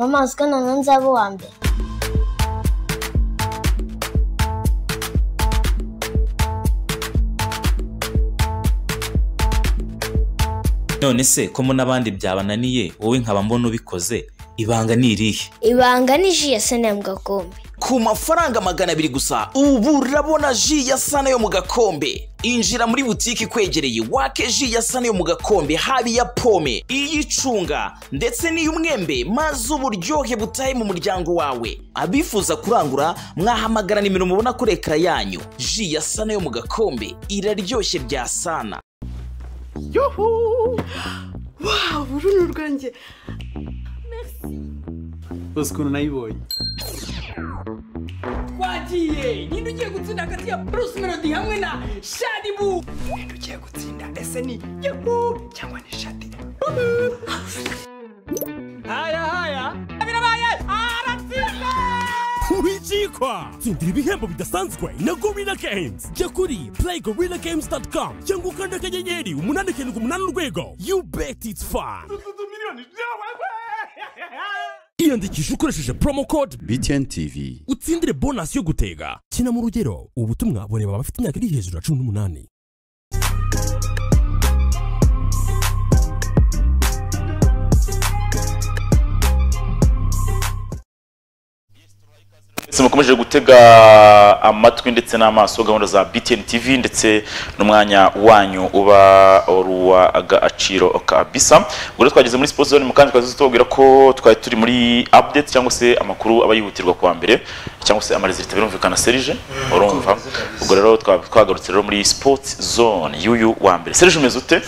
Amazi nanze abo uwa mbere none se ko mo n'abandi byabananiye wowe nkaba mbona ubikoze ibanga ni irihe ibanga ni ji ya sene mu gakombe ku mafaranga magana abiri gusa ubu urabona ji ya sana yo mu gakombe injira muri butike ikwegereye wake ji ya sana yo mu gakombe haba iya pome iy'icunga ndetse n'iy'umwembe maze uburyohe butahe mu muryango wawe abifuza kurangura mwahamagara nimero mubona kuri ekara yanyu ji ya sana yo mu gakombe iraryoshye bya sana Yuhu! Wow, ururu rwanjye. Bose ukuntu nayibonye. twagiye nyine ugiye gutsinda hagati ya bruce melody hamwe na shadibu nyine ugiye gutsinda ese ni yepu cyangwa ni shadi haya haya birabaye aratsinda wikikwa tsindira ibihembo bidasanzwe na gorilla games jya kuri play gorilla games com cyangwa ukanda akanyenyeri umunani karindwi umunani urwego you bet it's fun iyandikisha ukoresheje promo code BTN TV utsindire bonasi yo gutega kina mu rugero ubutumwa bureba abafite imyaka iri hejuru ya cumi n'umunani mwese mukomeje gutega amatwi ndetse n'amaso gahunda za BTN TV ndetse n'umwanya wanyu uba ari uw'agaciro kabisa ubwo rero twageze muri siporo zone mu kandi twari tubabwira ko twari turi muri update cyangwa se amakuru aba yihutirwa kuwa mbere cyangwa se amarezita birumvikana serije urumva ubwo rero twa- twagarutse rero muri sports zone y'uyu wa mbere serije umeze ute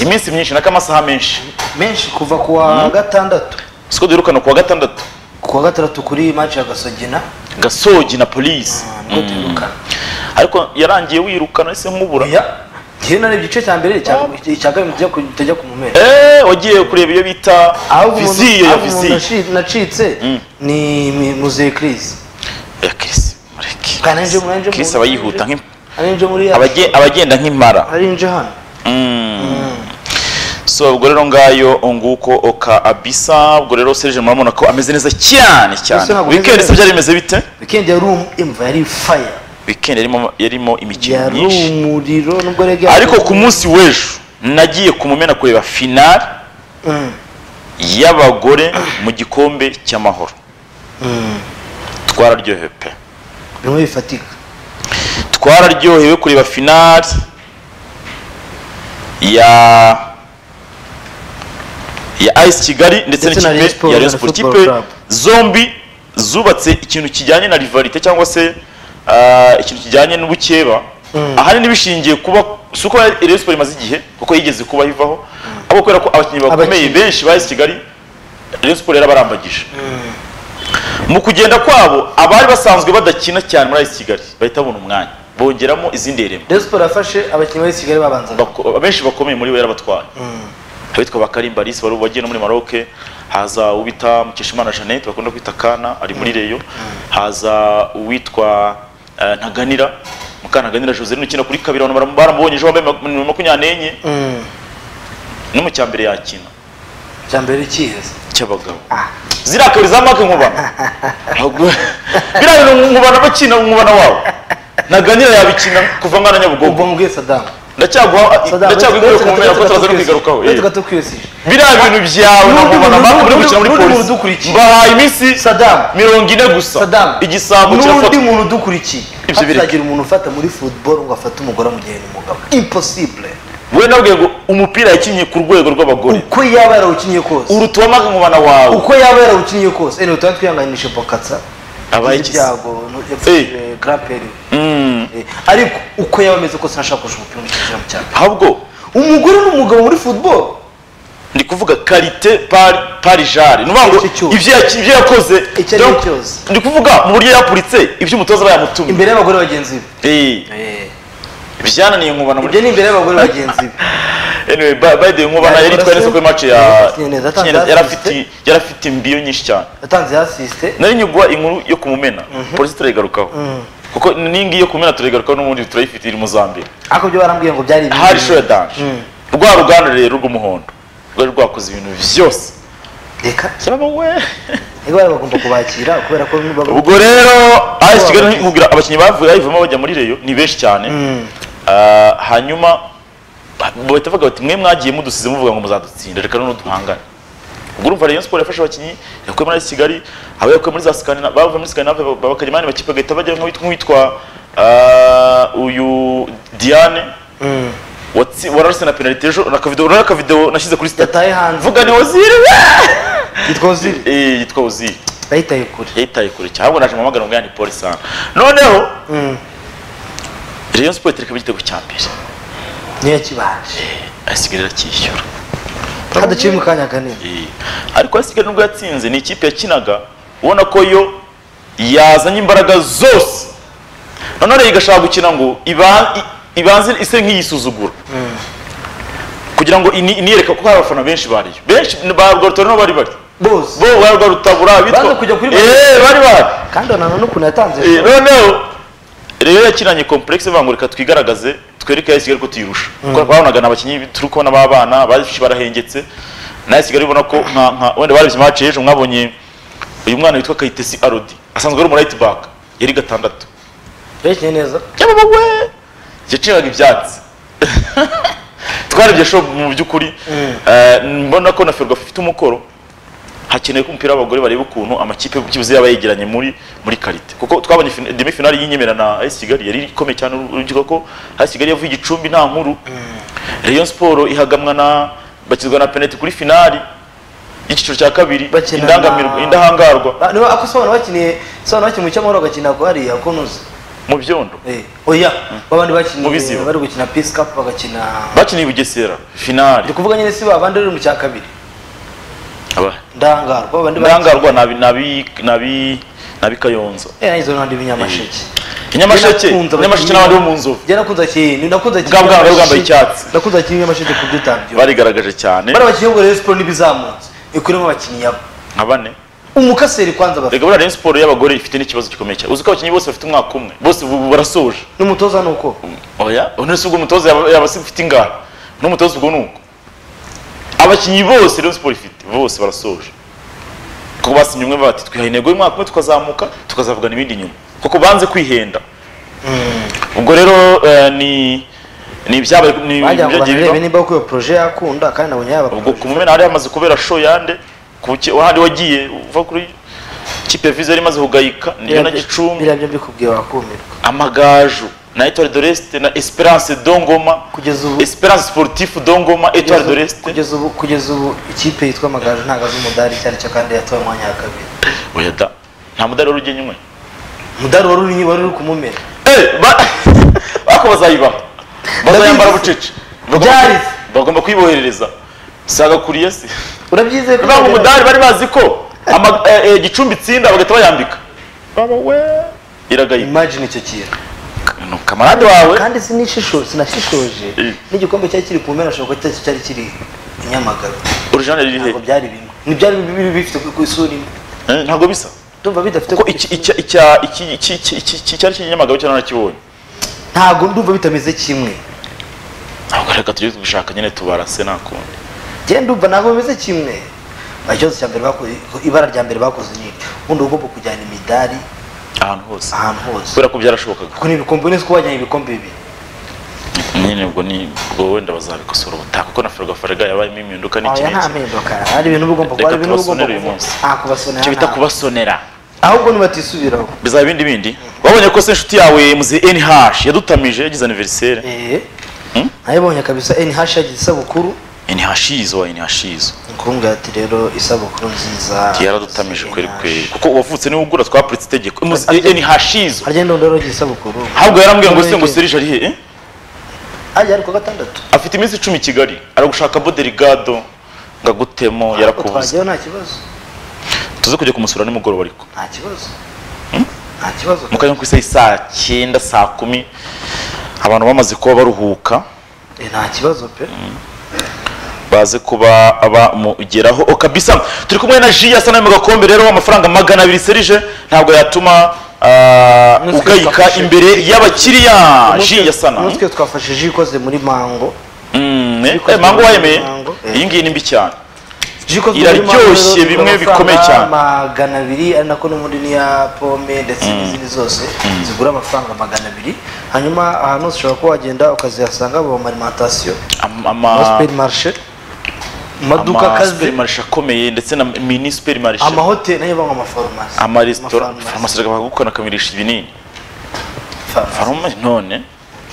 iminsi myinshi n'akamasaha menshi menshi kuva ku wa gatandatu siko duherukana ku wa gatandatu ku wa gatandatu kuri match ya gasogina gasogi na polisi nibwo duherukana ariko yarangiye wirukana ese nk'ubura oya njyewe nari igice cya mbere icya- icya kabiri tujya ku- tutajya ku mumera Eh, wagiye kureba iyo bita ahubwo umuntu- viziyo ya ahubwo umuntu viziyo naci- nacitse ni mi- muzeye kirisi ya kirisi mureke Kandi nje- nje- kirisi aba yihuta nk'im- ari nje muri ya abage- abagenda nk'impara ari nje hano so ubwo rero ngayo nguko oka abisa ubwo rero serge murabona ko ameze neza cyane Ese cyane ntabwo ameze weekend se neza. byari bimeze bite weekend yari um- imva yari fire weekend yarimo yarimo imikino yari myinshi umuriro nubwo rege ariko ku munsi w'ejo nagiye ku mumena kureba finale y'abagore mu gikombe cy'amahoro twararyohewe pe bimwe bifatika twararyohewe kureba finali ya ya ice kigali ndetse Ndetse na Rayon n'ikipe Sports ya Rayon na Sports. Football ikipe Club. zombi zubatse ikintu kijyanye na rivalite cyangwa se ah, ikintu kijyanye n'ubukeba ahanini bishingiye kuba si uko Rayon Sports imaze igihe kuko yigeze kuba ivaho ahubwo kubera ko abakinnyi bakomeye Abakinnyi. benshi ba ice kigali Rayon Sports yarabarambagije mu kugenda kwabo abari basanzwe badakina cyane muri ice kigali bahita babona umwanya bongeramo izindi remo resiporo yafashe abakinnyi bari kigali babanzaga Bako- benshi bakomeye muri bo yarabatwaye abitwa bakarimba alice wari wagiye no muri maroc haza uwita mukeshimana jeannette bakunda kwita kana ari muri reyo haza uwitwa eh, ntaganira mukantaganira jose ukina kuri kabiri abantu baram- baramubonye ejo wambaye ma- nimero makumyabiri n'enye no mu cyambere yakina cya mbere kiheza cy'abagabo ziriya kabiri za make nkubana Ahubwo- biriya bintu nkubana bakina umubana wawo ntaganira yabikina kuva ngana nyabugogo ubwo mbwiye sadamu ndacyaguha ndacyaguha ku mumera ko turaza no kwigarukaho eh. tukadukwiyesije biriya bintu byawe N'undi nakubona muntu- mpaka muri n'undi- gukina muri n'undi muntu polisi udukurikiye. mbahaye iminsi Saddam. mirongo ine gusa sadamu igisambo n'undi kirafatwa muntu udukurikiye Ibyo bireke. hatazagira umuntu ufata muri football ngo afate umugore amugire umugabo impossible we nabwiye ngo umupira yakinnye ku rwego rw'abagore uko yaba yarawukiniye kose urutuba mpaka nkubana wawe uko yaba yarawukiniye kose ene tuba twihanganishe bokatsa Abaye iki se? ibyago yapfushije graperi ariko uko yaba ameze kose ntashaka kurusha umupira mu kibuga mu cyaro ahubwo umugore n'umugabo muri football ndi kuvuga karite pari parijari ni ukuvuga ngo Icyo cyose. ibyo yaki- ibyo yakoze Icyo ari cyo donc, cyose. ndi kuvuga mu buryo yapuritse ibyo umutoza aba yamutumye imbere y'abagore bagenzi be Eh, Eh, byananiye nkubana muri ibyo ni imbere y'abagore bagenzi be anyway ba- by the way nkubana yari yitwaye neza kuri match ya Yakinnye neza, atanze Kinyeneza. yari assist. afite yari afite imbiyo nyinshi cyane yatanze yasisite nari nyugwa inkuru yo kumumena polisi turayigarukaho kuko n'ingi yo kumena turayigarukaho n'ubundi turayifite iri mu zambia ariko byo barambwiye ngo byari ibintu hari bimwe. shoya danje rwa ruganda rero rw'umuhondo rwari rwakoze ibintu byose reka cyaba we niba bari bagomba kubakira kubera ko baba ubwo rero AS Kigali Abakinnyi. nkubwira abakinnyi bavuye bayivamo bajya muri Rayon ni benshi cyane Ah, hanyuma ba- bahita bavuga bati mwe mwagiye mudusize muvuga ngo muzadutsinda reka noneho duhangane ubwo urumva Rayon Sport yafashe abakinnyi yakuye muri AS Kigali abo yakuye muri za Scandinavia bavuye muri Scandinavia ba- bakajya mu yandi makipe bagahita bajya nk'uwitwa nk'uwitwa ah, uyu Diane watsi wararuse na penalty ejo nakavidewo nakavidewo nashyize kuri sitati yataye hanze vuga ni Ozil yitwa oziri eh yitwa Ozil bayitaye kure yitaye kure cyane ahubwo naje muhamagara ngo ni polisi hano noneho Rayon Sport ikaba igitego cya mbere niyo kibaje asigaye irakishyura haduciye mu kanya kanini Eh, ariko asigaye nubwo yatsinze ni ikipe yakinaga ubona ko yo yazanye imbaraga zose noneho rero igashaka gukina ngo iba- i- ibanze ise nk'iyisuzugura kugira ngo ini- iniyereka kuko hari abafana benshi bariyo benshi ba rwarutora niho bari bari bose bo ba rwarutabura abitwa Baza kujya kuri bari. Eh, bari bari kandi wananone ukuntu yatanze Eh, noneho rero yakinanye complexe ivuga ngo reka twigaragaze twereke ya Kigali ko tuyirusha kuko babonaga ni abakinnyi turi kubona b'abana baje barahengetse na Kigali ubona ko nka nka wenda barabye match ejo mwabonye uyu mwana witwa Kayitesi Arodi asanzwe ari umu right back yari gatandatu bekenye neza yababa we yacinyaga ibyatsi twarebye show mu by'ukuri eh, mbona ko na Ferwafa ifite umukoro hakenewe ko umupira w'abagore bareba ukuntu amakipe kibuze yaba yegeranye muri muri karite kuko twabonye fin- demi finale y'inyemera na AS Kigali yari ikomeye cyane urubyiruko ko AS Kigali yavuye igicumbi nta nkuru Rayon Sport ihagamwa na bakizwa na penalty kuri finale y'icyiciro cya kabiri Bakina na- indangamirwa indahangarwa Ba- niba ako sobanura bakiniye sobanura bakiniye mu cyamahoro bagakina ko hariya ko ntuzi mu byondo Eh, oya babandi bakiniye Mu Biziba. bari gukina peace cup bagakina bakiniye i Bugesera finale ndi kuvuga nyine si babandi bari mu cya kabiri Aba- ndangarwa babandi ndangarwa nabi nabi nabi nabi kayonza izo n'abandi b'inyamasheke inyamasheke Njye nakunze inyamasheke abakinnyi- n'abandi bo mu nzovu njye nakunze abakinnyi- nakunze abakinnyi Bwa- bwa- bwa- bwambaye b'inyamasheke- icyatsi. nakunze abakinnyi b'Inyamasheke ku buryo utabyumva. barigaragaje cyane bari abakinnyi b'ubwo Rayon Sport n'ibizamutse ikuremo abakinnyi yabo nka bane umukaseri kwanza bafite reka buriya Rayon Sport y'abagore ifite n'ikibazo gikomeye cyane uzi ko abakinnyi bose bafite umwaka umwe bose bu- bu- barasoje n'umutoza ni uko oya none se ubwo umutoza yaba yaba se ufite ingara n'umutoza ubwo ni uko abakinnyi bose Rayon Sport ifite bose barasoje kuko basinye umwe bati twihaye intego y'umwaka umwe tukazamuka tukazavugana ibindi nyuma kuko banze kwihenda ubwo rero eh, ni ni ibyabaye ni bagira ngo ibyagiye bibaho. banarebe nimba koko iyo proje yakunda kandi nabonye yaba ubwo proje. ku mumena hari hamaze kubera show yande ku ki- handi wagiye uva kuri kipe viza yari imaze kugayika niyo na Biriya- gicumbi biriya byo mbikubwiye wakumirwa amagaju na Etoile de l'Est na Esperance Dongoma kugeza ubu Esperance Sportif Dongoma Etoile de kugeza ubu- l'Est kugeza ubu kugeza ubu ikipe yitwa amagaju ntabwo azi umudari icyo ari cyo kandi yatoye umwanya wa kabiri oya da nta mudari wari ugenye umwe umudari wari uri wari uri kumumera eh ba bako bazayibaha bazayambara bucece Bagomba- Byarize. bagomba kuyiboherereza saga kuriye se urabyizeye ko Buriya ngo bagera- umudari bari bazi ko ama- eh, eh, gicumbi itsinda bagahita bayambika baba we iragayika imagine icyo kintu ni kamarade wawe kandi sinishisho sinashishoje Eh. n'igikombe cyari kiri ku mpera ashobora kuba cyari kiri i nyamagabe orijinali riri he ntabwo byari bimwe ntibyari bibiri bifite ku isura imwe Eh, ntabwo bisa ndumva bidafite ko ku iki icya- icya- iki- iki- iki- iki- iki- icyari cy'inyamagabe cyo narakibonye ntabwo ndumva bitameze kimwe ntabwo reka tujye gushaka nyine tubarase nakundi njye ndumva ntabwo bimeze kimwe ikibazo cya mbere bakoze ibara rya mbere bakoze ni ubundi uba ugomba kujyana imidari ahantu hose ahantu hose kubera ko byarashobokaga kuko ni ibikombe neza ko wajyanye ibikombe bibiri nyine ubwo ni ubwo wenda bazabikosora ubutaha kuko na ferwafa farega yabayemo impinduka n'iki oya nta n'iki mpinduka hari ibintu uba ugomba Reka gukora hari tubasonere uyu ibintu uba ugomba kuvuga. munsi. ah kubasonera icyo bita ntabwo. kubasonera ahubwo ntibatisubiraho bizaba ibindi bindi wabonye ko se inshuti yawe muze nh yadutamije yagize aniveriseri eh Hmm? nayibonye kabisa nh yagize isabukuru nh izo wa nh izo kumbwira ati rero isabukuru nziza yaradutamije kweri NH. kweri kuko uwavutse niwe ugura twapuritse itegeko Muze Arya- nh izo harya ndondoro yagize isabukuru ahubwo yarambwiye ngo se ngo serije ari he eh? ajya ari ku wa gatandatu afite iminsi icumi i kigali aragushaka boderigado ngo agutemo yarakubuze twajyayo nta kibazo tuze kujya kumusura nimugoroba ariko nta kibazo nta kibazo mu kanya ko isaha saa cyenda saa kumi abantu bamaze kuba baruhuka Eh, nta kibazo pe baze kuba bamugeraho okabisa turi kumwe na ji yasa mu gakombe rero amafaranga magana abiri serije ntabwo yatuma ah, Umutwe ugayika twafashe. imbere y'abakiriya Umutwe- ji yasana umutwe twafashe ji ikoze muri mango Mm, eh, Ikozwe eh, mango mu wayemeye mango, eh. iyi ngiyi ni mbi cyane Jiko Iraryoshye bimwe bikomeye cyane. magana abiri ari nako n'ubundi n'iya pome ndetse n'izindi zose zigura amafaranga magana abiri hanyuma ahantu hose ushobora kuba wagenda ukazihasanga mu marimentasiyo Ama- ama- superi marishe mu maduka ama akaze superimarishe akomeye ndetse na mini superimarishe amahoteli nayo banywa amafarumasi amaresitora Amafarumasi. farumasi bakagukora bakamirisha ibinini Farumasi. farumasi none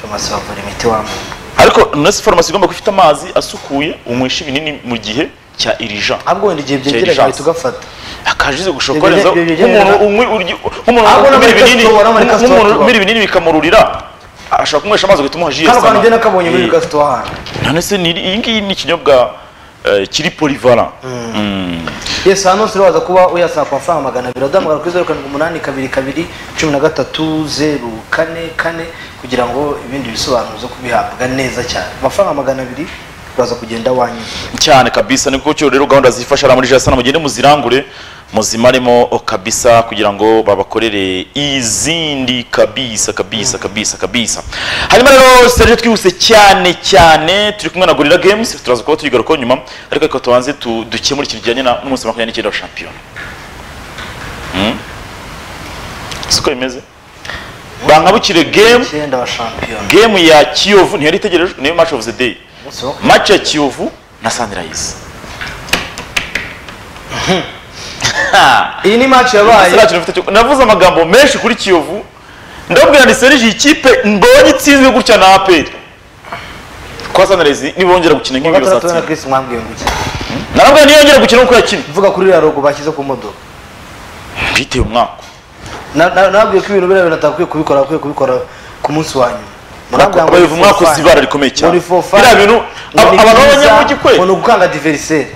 farumasi bavura imiti wambaye ariko nasi farumasi igomba gufite amazi asukuye unywesha ibinini mu gihe cya irija ahubwo wenda igihe Jerry byegera Jones. gahita ugafata akajize gushokoreza Ibyo- ibyo- ibyo- nk'umuntu unywi urya- nk'umuntu Ahubwo no umira muri ibinini resitora, no muri resitora nk'umuntu tuba. umira ibinini bikamururira ashaka kunywesha amazi agahita umuha jiye hano kantu sana. njye nakabonye muri Eh, gafite wahana none se ni iyi ngiyi ni ikinyobwa eh, kiri polivara yes hano hose uraza kuba uyasaba ku mafaranga magana abiri udahamagara kuri zeru karindwi umunani kabiri kabiri cumi na gatatu zeru kane kane kugira ngo ibindi bisobanuro zo kubihabwa neza cyane amafaranga magana abiri uraza kugenda wanyuzwe cyane kabisa niko cyo rero gahunda zifasha ari muri jasana mugende muzirangure muzimaremo kabisa kugira ngo babakorere izindi kabisa kabisa kabisa kabisa hanyuma rero serge twihuse cyane cyane turi kumwe na gorilla games turaza kuba tuyigarukaho nyuma ariko reka tubanze tu- dukemure ikintu kijyanye na- n'umunsi wa makumyabiri n'icyenda wa shampiyona Hmm? siko bimeze bankabukire game icyenda wa shampiyona game ya kiyovu ntiyari itegereje niyo match of the day umunsi wo match ya kiyovu na sunrise iyi ni match yabaye Serge Rufite cyo- navuze amagambo menshi kuri kiyovu ndabwira ni serge iyi kipe mbonye itsinzwe gutya na aperi kwa sunrise nibongera gukina mu nk'ibi gatandatu na bazatsinda Chris mwambwiye ngo iki narabwira niyongera gukina uko yakina mvuga kuri iriya rogo bashyize ku modoka bitewe umwaka Na- na- nababwiye ko ibintu biriya bintu atakwiye kubikora akwiye kubikora ku munsi wa nyuma Murambwira ngo babiva ni umwaka for fun. uzi ibara rikomeye cyane Ngo ni for fun. biriya bintu Ngo ab- ni abantu byiza, b'abanyamujyi kwe ngo ni ugukanga diveriseri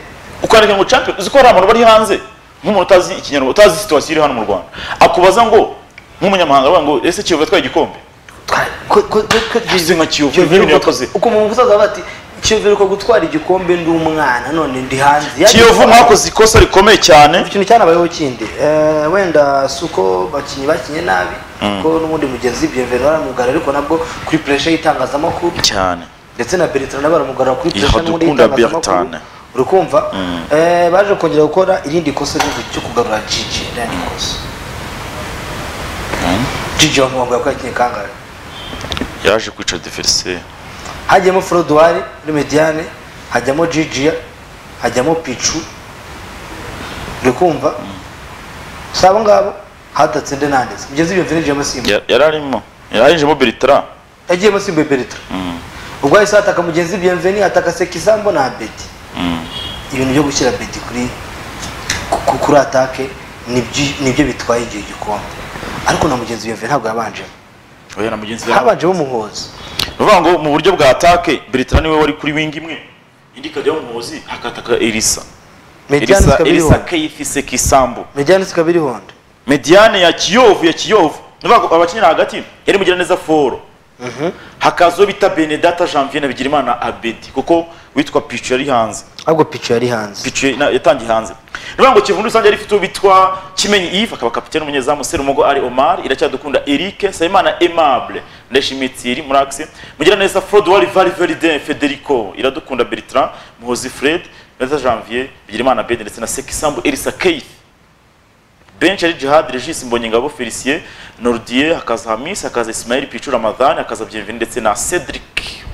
ukandika ngo champion uzi ko hari abantu bari hanze nk'umuntu utazi ikinyarwanda utazi situwasiyo iri hano mu rwanda akubaza ngo nk'umunyamahanga aravuga ngo ese kiyovu yatwaye igikombe Uzi nka Kiyovu, ibintu yakoze. ukumva umusaza avuga ati kiyovu uko gutwara igikombe ndi umwana none ndi hanze Yagiye kiyovu gutwara- mwakoze ikosa rikomeye cyane ikintu cyanabayeho kindi Eh, wenda si uko bakinnyi bakinye nabi ko n'ubundi mugenzi bienvenu aramugarura ariko nabwo kuri puresha y'itangazamakuru cyane ndetse na Bertrand nabo baramugarura kuri Iyo pressure n'ubundi dukunda y'itangazamakuru Bertrand. uri kumva Mm. Eh, baje kongera gukora irindi kosa ryo ryo kugarura Gigi n'andi kosa Gigi wamubangwa ko yakinnye kangahe yaje kwica diveriseri hajyamo Frodoire muri Mediane hajyamo Gigi hajyamo Pichu uri kumva si abo ngabo hatatse nde nanditse mugeze iyo mvune yagiyemo Simba yari arimo yari arinjemo beritra yagiyemo Simba Bertrand ubwo yahise hataka mugenzi Bienvenu ataka Sekisambo na Abedi ibintu byo gushyira beti kuri ku- kuri atake nibyo nibyo bitwaye igihe gikombe ariko na mugenzi bienvenu ntabwo yabanjemo oya na mugenzi we habanjemo umuhozi bavuga ngo mu buryo bwa atake beritra niwe wari kuri wingi imwe indi ikajyaho umuhozi hakataka erisa mediane erisa ikaba iri erisa honda keyifise kisambu mediane ikaba iri honda mediane ya kiyovu ya kiyovu nivuga ngo abakinnyi hagati yari mugiraneza foro hakaza uwo bita benedata janvier na bigirimana abedi kuko witwa picu yari hanze ahubwo picu yari hanze picu na- yatangiye hanze nivuga ngo kivu muri rusange yari ifite uwo bitwa kimenyi ive akaba kapitene umunyezamu serumogo ari omar iracyadukunda eric sayimana aimable ndashimiye thierry murax mugiraneza frodwari variveriden federico iradukunda bertrand muhozi fred benedata janvier bigirimana abedi ndetse na sekisambu elisa keith benshi ari jihad regis mbonyengabo felicien nordier hakaza hamis hakaza ismail pichu ramadan hakaza byemvini ndetse na cedric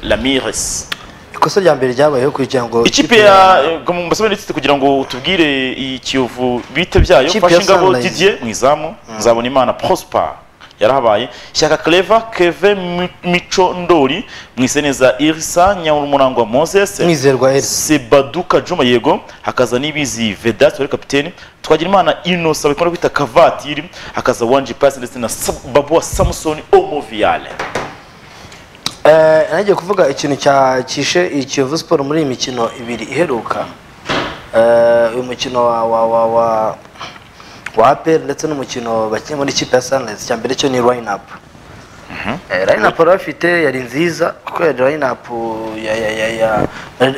lamires ikosa rya mbere ryabayeho kugira ngo ikipe ya mbasobanurire itsinze kugira ngo tubwire iyi kiyovu bite byayo Ikipe ya fashe ingabo Sunrise. didier mu izamu nzabona imana prosper yarahabaye shyaka cleva keve Mi- mico ndori mwiseneza irisa nyamurangwa moses mwizerwa elsa sebaduka juma yego hakaza n'ibizi vedas wari kapitene twagira imana inosa bakunda kwita kavatiri hakaza wanji pasi ndetse na Sab- babuwa samusoni omoviale Eh, nagiye kuvuga ikintu cya cyishe iyi Kiyovu Sport muri iyi mikino ibiri iheruka Eh, uyu mukino wa wa wa wa wa APR ndetse n'umukino bakina muri ikipe ya Sunrise cya mbere cyo ni line up Eh, line up bari bafite yari nziza kuko yari line up ya ya ya ya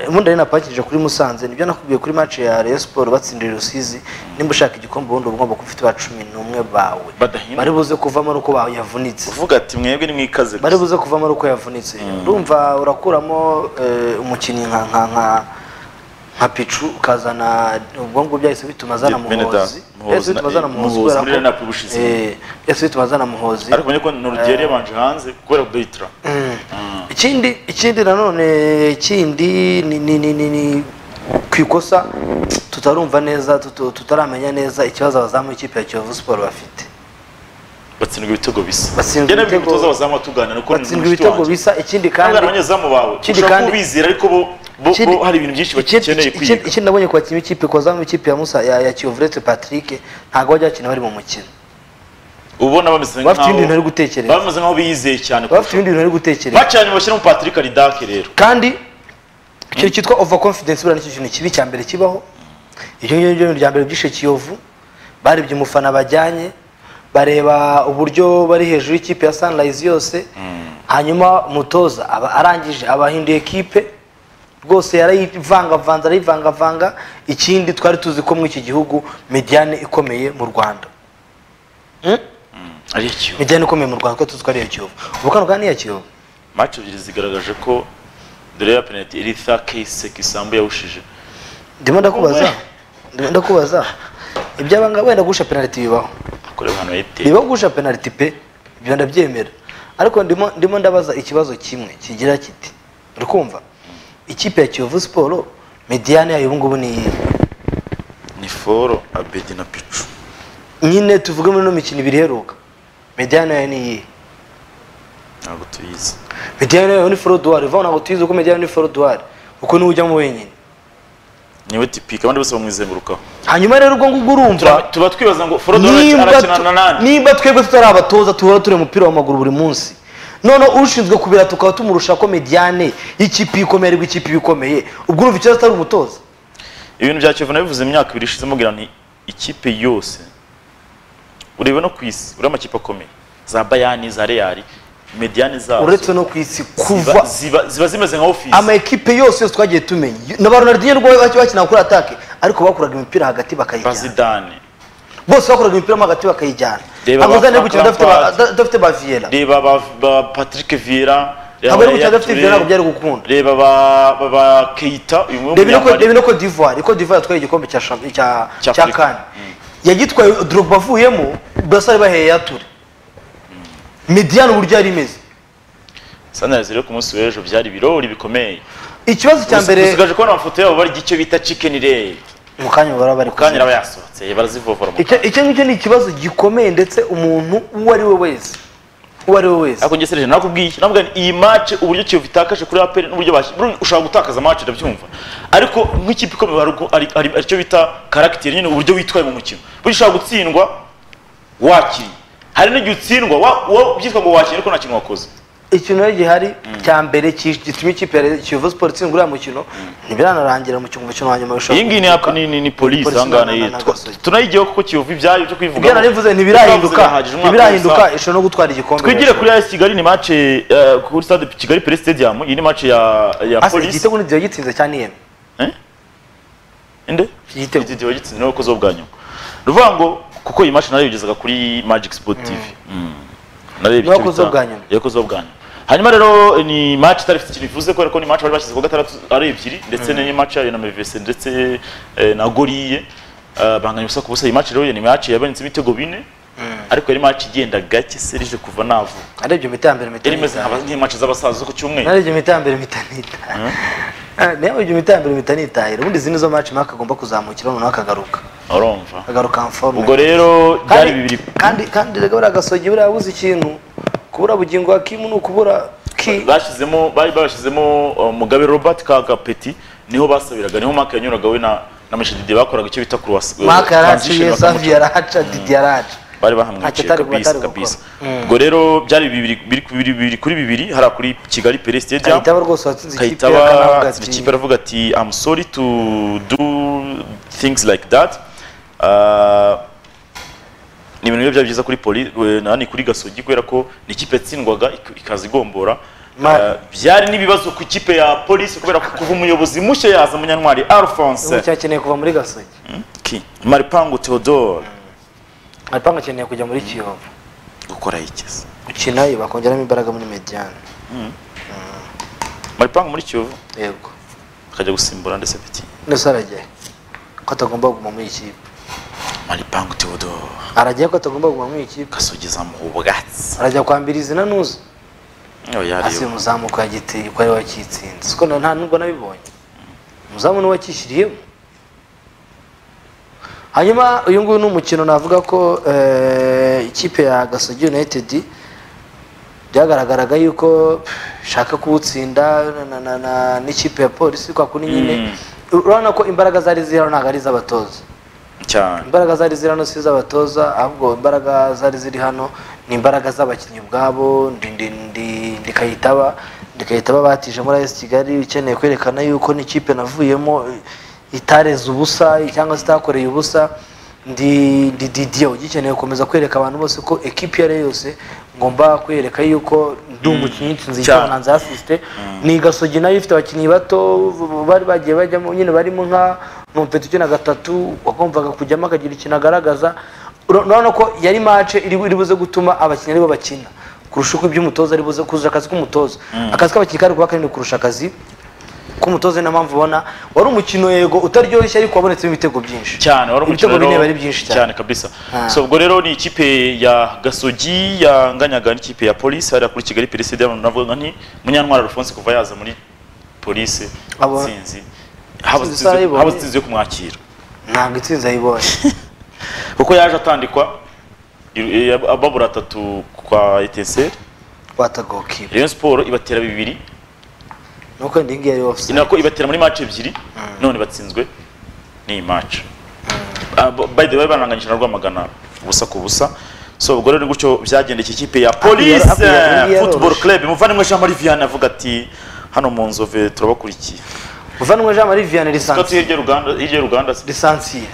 ubundi line up bakinije kuri Musanze nibyo nakubwiye kuri match ya Rayon Sport batsindiye Rusizi nimba ushaka igikombe ubundi uba ugomba kufite ba cumi n'umwe bawe Badahindwa. bari buze kuvamo ari uko bayavunitse uvuga ati mwebwe nimwikaze bari buze kuvamo ari uko yavunitse urumva urakuramo eh, umukinnyi nka nka nka nka picu ukazana ubwo ngubwo byahise bituma azana Bene- Beneda, muhozi Muhozi byahise na- bituma azana muhozi Muhozi kubera muri Rene Apple ubushize. Eh, byahise bituma azana muhozi ariko mbonye ko norugeri yabanje hanze kubera kudahitira ikindi ikindi nanone ikindi ni ni ni ni, ni ku ikosa tutarumva neza tutu- tutaramenya neza ikibazo abazamu b'ikipe ya Kiyovu Sport bafite batsindwa ibitego bisa Batsindwa Njye nabwiye ibitego- umutoza w'abazamu tuganira kuko ni batsindwa mushiki ibitego wanjye. bisa ikindi kandi kandi abanyezamu bawe ikindi ushobora kandi- kubizira ariko bo bo Ikindi- bo hari ibintu byinshi ikindi- bakeneye ikindi- kwiga ikindi nabonye ku bakinnyi b'ikipe ku bazamu b'ikipe ya Musa ya, ya Kiyovu uretse Patrick ntabwo bajya bakina bari mu mukino ubona bameze bafite nk'aho- ibindi bintu bari gutekereza. bameze nk'aho biyizeye cyane baba bafite ibindi bintu bari gutekereza mace yanyu bashyiramo patrick aridake rero kandi ikintu cyitwa overconfidence buriya nicyo kintu kibi cya mbere kibaho ibyo ngibyo ni ibintu bya mbere byishe kiyovu barebye umufana bajyanye bareba uburyo bari hejuru y'ikipe ya sunrise yose hanyuma umutoza aba arangije abahinduye ekipe rwose yarayivangavanze arayivangavanga ikindi twari tuzi ko muri iki gihugu mediyane ikomeye mu rwanda ari ikiyo mediyane ikomeye mu rwanda ko tuzi ko ari iya kiyovu ubu kano kandi ni iya kiyovu mace ebyiri zigaragaje ko dore ya penaliti eritha kese kisambu yawushije ndimo ndakubaza Umwe. ndimo ndakubaza iby'abangaba wenda guhusha penaliti bibaho akorera ahantu yayiteye bibaho guhusha penaliti pe ibyo ndabyemera ariko ndimo ndimo ndabaza ikibazo kimwe kigira kiti uri kumva ikipe ya kiyovu siporo mediyane yayo ubu ngubu ni iyihe ni foro abedi na picu nyine tuvuge muri ino mikino ibiri iheruka mediyane yayo ni iyihe ntabwo tuyizi mediyane yayo ni forodwari uvaho ntabwo tuyizi uko mediyane ni forodwari uko niwe ujyamo wenyine niwe tipike abandi bose bamwizengurukaho hanyuma rero ubwo ngubwo urumva Tura- tuba twibaza ngo foro dore nimba arakina na tu- nani nimba twebwe tutari abatoza tuhora tureba umupira w'amaguru buri munsi none ushinzwe kubira tukaba tumurusha ko mediane y'ikipe ikomeye aribwo ikipe iba ikomeye ubwo urumva ikibazo atari umutoza ibintu bya kiyovu nabivuze imyaka ibiri ishize mubwira nti ikipe yose ureba no ku isi uriya amakipe akomeye za bayani za reyari mediyani zazo uretse no ku isi ziba, kuva ziba, ziba zimeze nka ofisi ama ekipe yose yose twagiye tumenya na ba Ronaldinho rwo baki- bakinaga kuri atake ariko bakuraga imipira hagati bakayijyana bazidane bose bakuraga imipira mo hagati bakayijyana Reba amazina ba yo gukina adafite ba- Lampard. adafite ba Vieira reba ba, ba patrick viera reba Abo ni ba gukina adafite Yaya Touré, Vieira ntabwo byari gukunda reba ba ba, ba keita uyu reba mwumwe ino ko- reba ino Cote d'Ivoire Cote d'Ivoire yatwaye igikombe cya champ- cya Cya cya Afurika. CAN yagitwaye Drogba avuyemo Brassard baheye yature Mediane uburyo yari imeze sanarize rero ku munsi w'ejo byari birori bikomeye ikibazo cya mbere usigaje kubona amafoto yabo barya icyo bita chicken ray mu kanya baba bari kanya kuziga. aba yasohotse barazivovora mu Icyo- icyo ngicyo ni ikibazo gikomeye ndetse umuntu uwo ari we wese uwo ari we wese ariko njye serije nakubwiye iki nakubwiye nti iyi match uburyo kiyovu itakaje kuri aperi n'uburyo bashyi buriya ushobora gutakaza match ndabyumva ariko nk'ikipe ikomeye hari uko- ari- ari- aricyo bita karagiteri nyine uburyo witwaye mu mukino burya ushobora gutsindwa wakinnye hari n'igihe utsindwa wa- wa- byitwa ngo wakinnye ariko nta kintu wakoze ikintu rero gihari cya mbere ki- gituma ikipe ya Kiyovu Sport itsindwa uriya mukino ntibiranarangira mu mukino umukino wa nyuma bishobora iyi ngiyi ni guhinduka. aka- ni- ni ni polisi Polisi aha ngaha na- ni- na- na- na twa- Gasogi. tunayigiyeho kuko kiyovu ibyayo byo kubivuga ibyo narivuze ntibirahinduka ntibirahinduka ishobora no gutwara igikombe twigire kuri AS Kigali ni match eh, kuri stade Kigali Pele Stadium iyi ni match ya ya Asa polisi igitego ntigiye gitsinze cya niyemi inde igitego igitego gitsinze niwe wakoze bwa nyuma ruvuga ngo kuko iyi match nayo yigezaga kuri Magic Sport TV Mm. narebye Niwe icyo wakoze bita- bwa nyuma. yakoze bwa nyuma hanyuma rero ni match itari ifite ikintu ivuze kubera ko ni match bari bashyize ku gatandatu ari ebyiri ndetse ni match yayo na Mevese ndetse eh, na Goriye Eh, banganya ubusa ku busa iyi match rero ni match yabonetse ibitego bine ariko yari match igenda gake serije kuva navuka narebye imiti ya mbere impeta yari imeze nitaye. nk'aba- nk'imatch z'abasaza zo ku cyumweru narebye imiti ya mbere impeta nitaye narebye imiti ya mbere impeta nitaye ubundi izi nizo match Mark agomba kuzamukira noneho akagaruka urumva akagaruka en forme ubwo rero byari Kandi- bibiri kandi kandi rega buriya gasogi buriya yabuze ikintu kubura bugingo wa kimu ni ukubura ki bashyizemo bari bashyizemo uh, mugabe robert kagapeti niho basabiraga niho mark yanyuraga we na na Michel Didier bakoraga icyo bita cross Mark transition yaraciye bakamuca. Savi yaraca Didi yaraca bari bahamwicaye Ntacyo atari- kabisa atari gukora. kabisa ubwo rero byari bibiri biri ku- biri- biri kuri bibiri hari kuri kigali pele stadium Kayitaba rwose watsinze ikipe Kayitaba akanavuga atsinda ati ikipe aravuga ati I'm sorry to do things like that Uh, ni ibintu biba byari byiza kuri poli we- nani kuri gasogi kubera ko ni ikipe yatsindwaga ik- ikaza igombora Ma- Uh, byari n'ibibazo ku ikipe ya polisi kubera ko kuva umuyobozi mushya yaza munyantwari alphonse ubu cyakeneye kuva muri gasogi Ki- maripangu theodore aripanga akeneye kujya muri kiyovu gukora yigeze gukina iyo bakongeramo imbaraga muri mediyane maripangu muri kiyovu yego akajya gusimbura ndetse petit nese aragiye ko atagomba kuguma muri iyi kipe maripangu teodoro aragiye ko atagomba kuguma muri iyi kipe kasogeza mu bwatsi arajya kwambira izina ntuzi Oya, hasi ariyo. umuzamu kwa giteye ko ari we wakitsinze siko na- nta nubwo nabibonye umuzamu ni we wakishyiriyemo hanyuma uyu nguyu ni umukino navuga ko eh, ikipe ya gasogi united byagaragaraga yuko ishaka kuwutsinda na- na- na- n'ikipe ya polisi kwa kuni nyine urabona ko imbaraga zari ziri hano ntabwo ari iz'abatoza cyane imbaraga zari ziri hano si iz'abatoza ahubwo imbaraga zari ziri hano ni imbaraga z'abakinnyi ubwabo ndi- ndi- ndi- ndikayitaba ndikayitaba batije muri ayesi kigali ukeneye kwerekana yuko n'ikipe navuyemo eh, itareze ubusa cyangwa se itakoreye ubusa ndi ndi didiyo ugikeneye gukomeza kwereka abantu bose ko ekipi iyo ari yo yose ngomba kwereka yuko ndi umukinnyi nsinzi Cyane. icyo nanze asisite ni gasogi nayo ifite abakinnyi bato bari bagiye bajyamo nyine barimo nka numpeta ukina gatatu wagombaga kujyamo akagira ikintu agaragaza Ura- urabona ko yari mace iri iri buze gutuma abakinnyi aribo bakina kurusha uko iby'umutoza ari buze kuzuza akazi k'umutoza akazi k'abakinnyi kari kuba kanini kurusha akazi k'umutoza ni na mpamvu ubona wari umukino yego utaryoshye ariko wabonetsemo ibitego byinshi cyane wari umukino ibitego bine rero- bari byinshi cyane cyane kabisa Ah. so ubwo rero ni ikipe ya gasogi yanganyaga n'ikipe ya polisi hariya kuri kigali perezida diamond navuga nti munyantwara alphonse kuva yaza muri polisi Abo- tsinzi haba Tsinzi tsinzi- sarayibonye. haba tsinzi yo kumwakira ntabwo itsinzi ayibonye kuko yaje atandikwa i- i- ababura atatu kwa eteseri watagokiwe rayon siporo ibatera bibiri nuko ndi ngiyi ari ni ofusayidi nako ibatera muri match ebyiri none batsinzwe n'iyi match Ah, b- by the way baranganyije na rwamagana ubusa ku busa so ubwo rero gutyo byagendeye iki kipe ya police happy yaro- happy yaroroshye. football club muvandimwe jean marie vianney avuga ati hano mu nzove turabakurikiye uvanwe jean marie vianney ko lisansi hirya uganda hirya y'uruganda lisansiye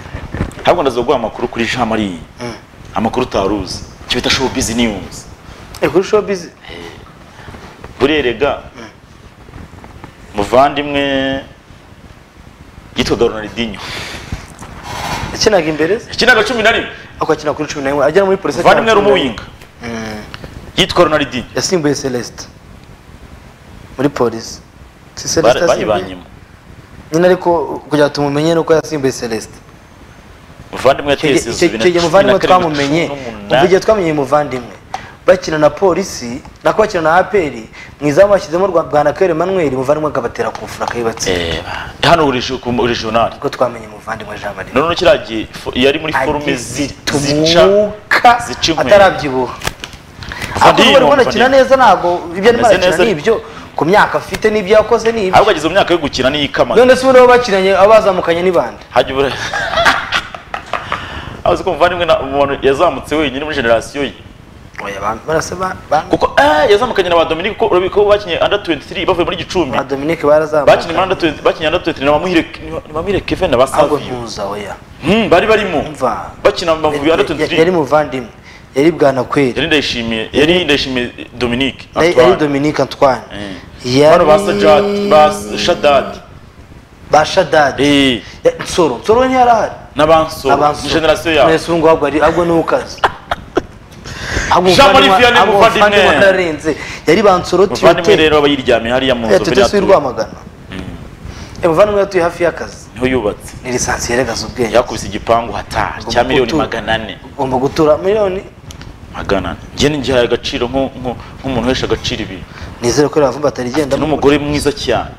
ahubwo ndazaguha amakuru kuri jean marie amakuru utaruzi icyo bita show busy news kuri showbiz burerega muvandimwe yitwaga ronaldinho yakinaga imbere ze ikinaga cumi na rimwe ako akina kuri cumi na rimwe agera muri polisi muvandimwe ari akina kuri umuwinga yitwa ronaldinho yasimbuye celestin muri polisi si celestin yasimbuye bayibanyemo nyine ariko kugira ngo tumumenye nuko yasimbuye celestin muvandimwe Icyo gihe- yateye icyo icyo gihe muvandimwe twamumenye kuva igihe twamenye muvandimwe bakina na polisi nako bakina na aperi mwizamu bashyizemo rwa bwanakweli manuel muvandimwe akabatera ku mufura akayibatsinda hano urije ku regional niko twamenye muvandimwe jean marie none kiriya gihe fo- yari muri forume zi- zica agizitumuka zica inkweto. atarabyibuha Fadil, akaba umva ubona akina neza. neza ntabwo ibyo arimo Ameze arakina neza. ni ibyo ku myaka afite n'ibyo yakoze ni ibyo ahubwo ageze mu myaka yo gukina n'iyikamaga none se ubu nabo bakinanye abo bazamukanye ni bande hajya ubura abazi ko muvandimwe na- umuntu yazamutse wenyine muri generasiyo ye oya abantu barase ba ba- kuko eh, yazamukanye na ba dominique kuko urabona ko bakinye under 23 bavuye muri gicumbi ba Dominique bakinye muri barazamukanye under 20 bakinye under 23 na bamuhire na bamuhire kevin na ahubwo basavio ntuza oya Hmm, bari barimo Umva. bakina mu Mavubi under Ya- 23 yari muvandimwe yari bwanakweli yari ndayishimiye yari ndayishimiye dominique yari Antoine. yari Dominique Antoine Bano ba Sajad, ba yari Shadad, ba Shadadi eh, Ya- Nsoro Nsoro ntiyarahari n'abanso, Abansu. ni generasiyo yabo. Mwese ubungu ahubwo ari ahubwo ni ukaze ahubwo Jean Marie umuvandimwe- Vianney ahubwo muvandimwe. umuvandimwe atararenze yari bansoroti Muvandimwe rero aba yiryamiye hariya mu nzu mbere yatetesi yatuye. y'urwamagana umuvandimwe yatuye hafi y'akazi Niho yubatse. ni lisansi yeregaza ubwenge Yakubise igipangu hatari Ugomba cya miliyoni gutura- magana ane. ugomba gutura miliyoni Magana ane. Njye ngihaye agaciro nko- nko- nk'umuntu uhesha agaciro ibi. nizere ko iriya vumba atarigenda N'umugore mwiza cyane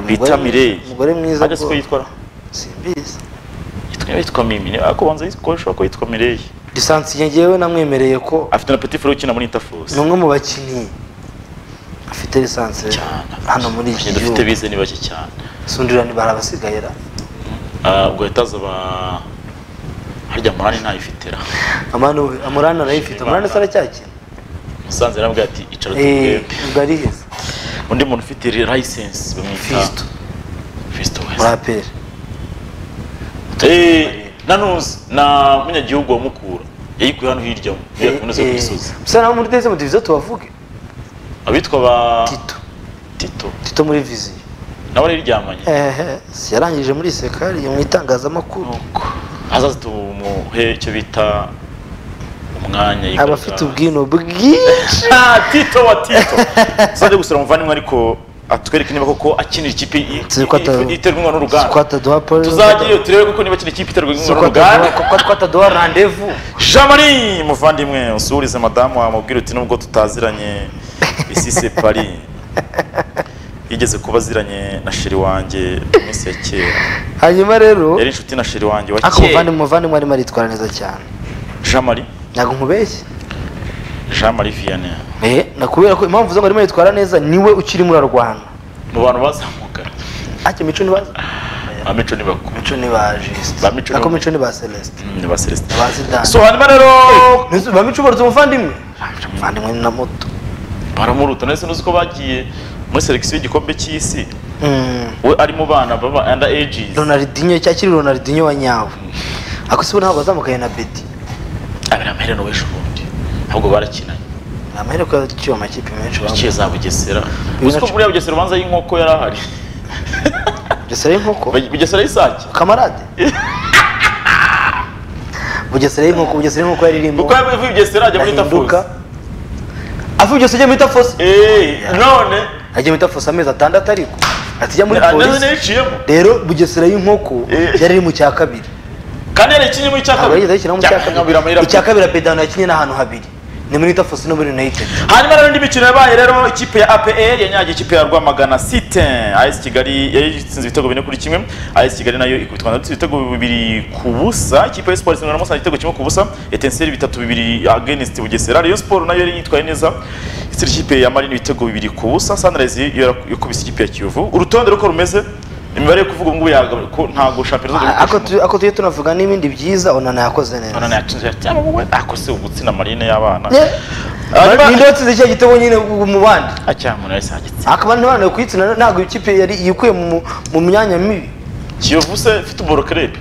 bita Mireille. umugore mwiza Ajya siko ko- yitwara? simbizi Yitwa- yitwa Mimi. Niba kubanza yitwa- ashobora kuba yitwa Mireille. lisansi ngewe namwemereye ko Afite na petit frere ukina muri Interforce. ni umwe mu bakinnyi afite lisansi Cyane. hano muri iki Abakinnyi dufite gihugu bize ni bake cyane. sundirani barabasigayira Ah, ubwo yataza ba- harya Morani ntayifite ra. amanu amurani arayifite amurani se aracyakina Musanze yarambwiye ati icara Eh, tubwembe. ubwo ariheza undi muntu ufite license bamwita Fisto Fisto muri West aperi Eh, nanuzi na munyagihugu wa Mukura yayikuye hano hirya mu yakunze ku gisozi bisa naho muri dezemu diviziyo tubavuge abitwa ba tito Tito tito muri viziyo nabo yariryamanye ehe si yarangije muri sekari mu itangazamakuru nuko azaza tumuhe icyo bita umwanya aba afite ubwino bwinshi Ah, Tito wa Tito sanje gusura muvandimwe ariko atwereke niba koko akinira ikipe i- Si ko ata- i- iterwa inkunga si ko n'uruganda ataduha pole tuzageyo turebe koko niba kino kipe iterwa si inkunga ko ataduha n'uruganda kuko twataduha randevu jamari muvandimwe usubirize madamu wamubwira uti nubwo tutaziranye isise pari yigeze kuba aziranye na sheri wanjye mu minsi ya kera hanyuma rero yari inshuti na sheri wanjye wa ariko kera umuvandimwe umuvandimwe arimo aritwara neza cyane jamari ntabwo nkubeshye jamari vianney eh nakubera ko impamvu zango arimo aritwara neza niwe ukirimo urarwana mu bantu bazamuka ntacyo mico nibaza amico nibako mico ni ba juste Ba Mico ni- nako mico ni ba celeste ni ba celestin ba zidane so hanyuma rero Ntuzi- ba mico barutse umuvandimwe umuvandimwe ni na moto baramuruta ndetse n'uzi ko bagiye muri selekisiyo y'igikombe cy'isi Mm. we ari mu bana baba under ages ronaldinho cya kiri ronaldinho wa nyawe ako sibo ntabwo bazamukanye na bedi abiri amaherena w'ejo ubundi ahubwo barakinanye ni amahereko yaciwe amakipe menshi ikihe za bugesera uzi ko nacumi. buriya bugesera ubanza y'inkoko yari ahari bugesera y'inkoko Bug- bugesera y'isake kamarade bugesera y'inkoko bugesera y'inkoko yaririmbo kuko yaba ivuye bugesera ajya muri tafuzi avuye bugesera ajya muri tafosi eee none ajya muri tafosi amezi atandatu ariko atijya muri ndetse polisi n'iyiciyemo rero bugesera y'inkoko Eh. yari iri mu cya kabiri kandi yari ikinyemo icya ntabwo yigeze kabiri ayishyiramo mu cya Cyakangabira amahera. kabiri icya kabiri apedano yakinnye n'ahantu habiri ni muri tafosi no muri united hanyuma rero indi mikino yabaye rero ikipe ya APR yanyagiye ikipe ya Rwamagana City AS Kigali yari itsinze ibitego bine kuri kimwe AS Kigali nayo ikubitwa na ibitego bibiri ku busa ikipe ya Sports Ngororero Musanze igitego kimwe ku busa Etincelle bitatu bibiri against Bugesera Rayon Sport nayo yari yitwaye neza itsinze ikipe ya Marine ibitego bibiri ku busa Sunrise yo yakubise ikipe ya Kiyovu urutonde uko rumeze imibare yo kuvuga ubu ngubu yagabanuka ko ntago shampiyona zo ako tu- ako tujye tunavuga n'ibindi byiza onana yakoze neza none yatinze ati "Yaba wowe akose ugutsina Marine y'abana Yeah. Hanyuma- ninde watsinze cya gitego nyine mu bandi acyamuna yahise agitsinda akaba nta bana kuyitsina ntabwo ikipe yari yikuye mu mu myanya mibi kiyovu se ifite uborokerebe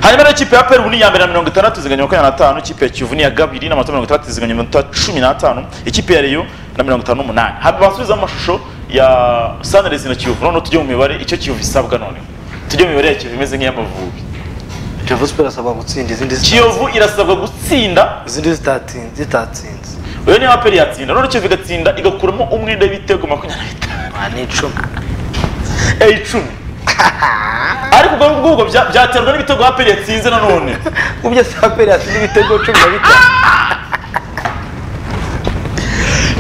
hanyuma rero ikipe ya peru ubu ni iya mbere na mirongo itandatu izinganya makumyabiri na tanu ikipe ya kiyovu ni iya kabiri n'amanota mirongo itandatu izinganya amanota cumi n'atanu ikipe ya reyo na mirongo itanu n'umunani hanyuma basubizaho amashusho ya sanirezi na kiyovu noneho tujye mu mibare icyo kiyovu isabwa noneho tujye mu mibare ya kiyovu imeze nk'iy'amavubi kiyovu siporo asabwa gutsinda izindi zita- kiyovu irasabwa gutsinda izindi zitatsinze zitatsinze uyu niyo aperi yatsinda noneho kiyovu igatsinda igakuramo umwenda w'ibitego makumyabiri na bitanu aha ni icumi eh, icumi ariko ubwo ngubwo bya- byaterwa n'ibitego aperi yatsinze nanone ubyo saperi yatsinze ibitego cumi na bitanu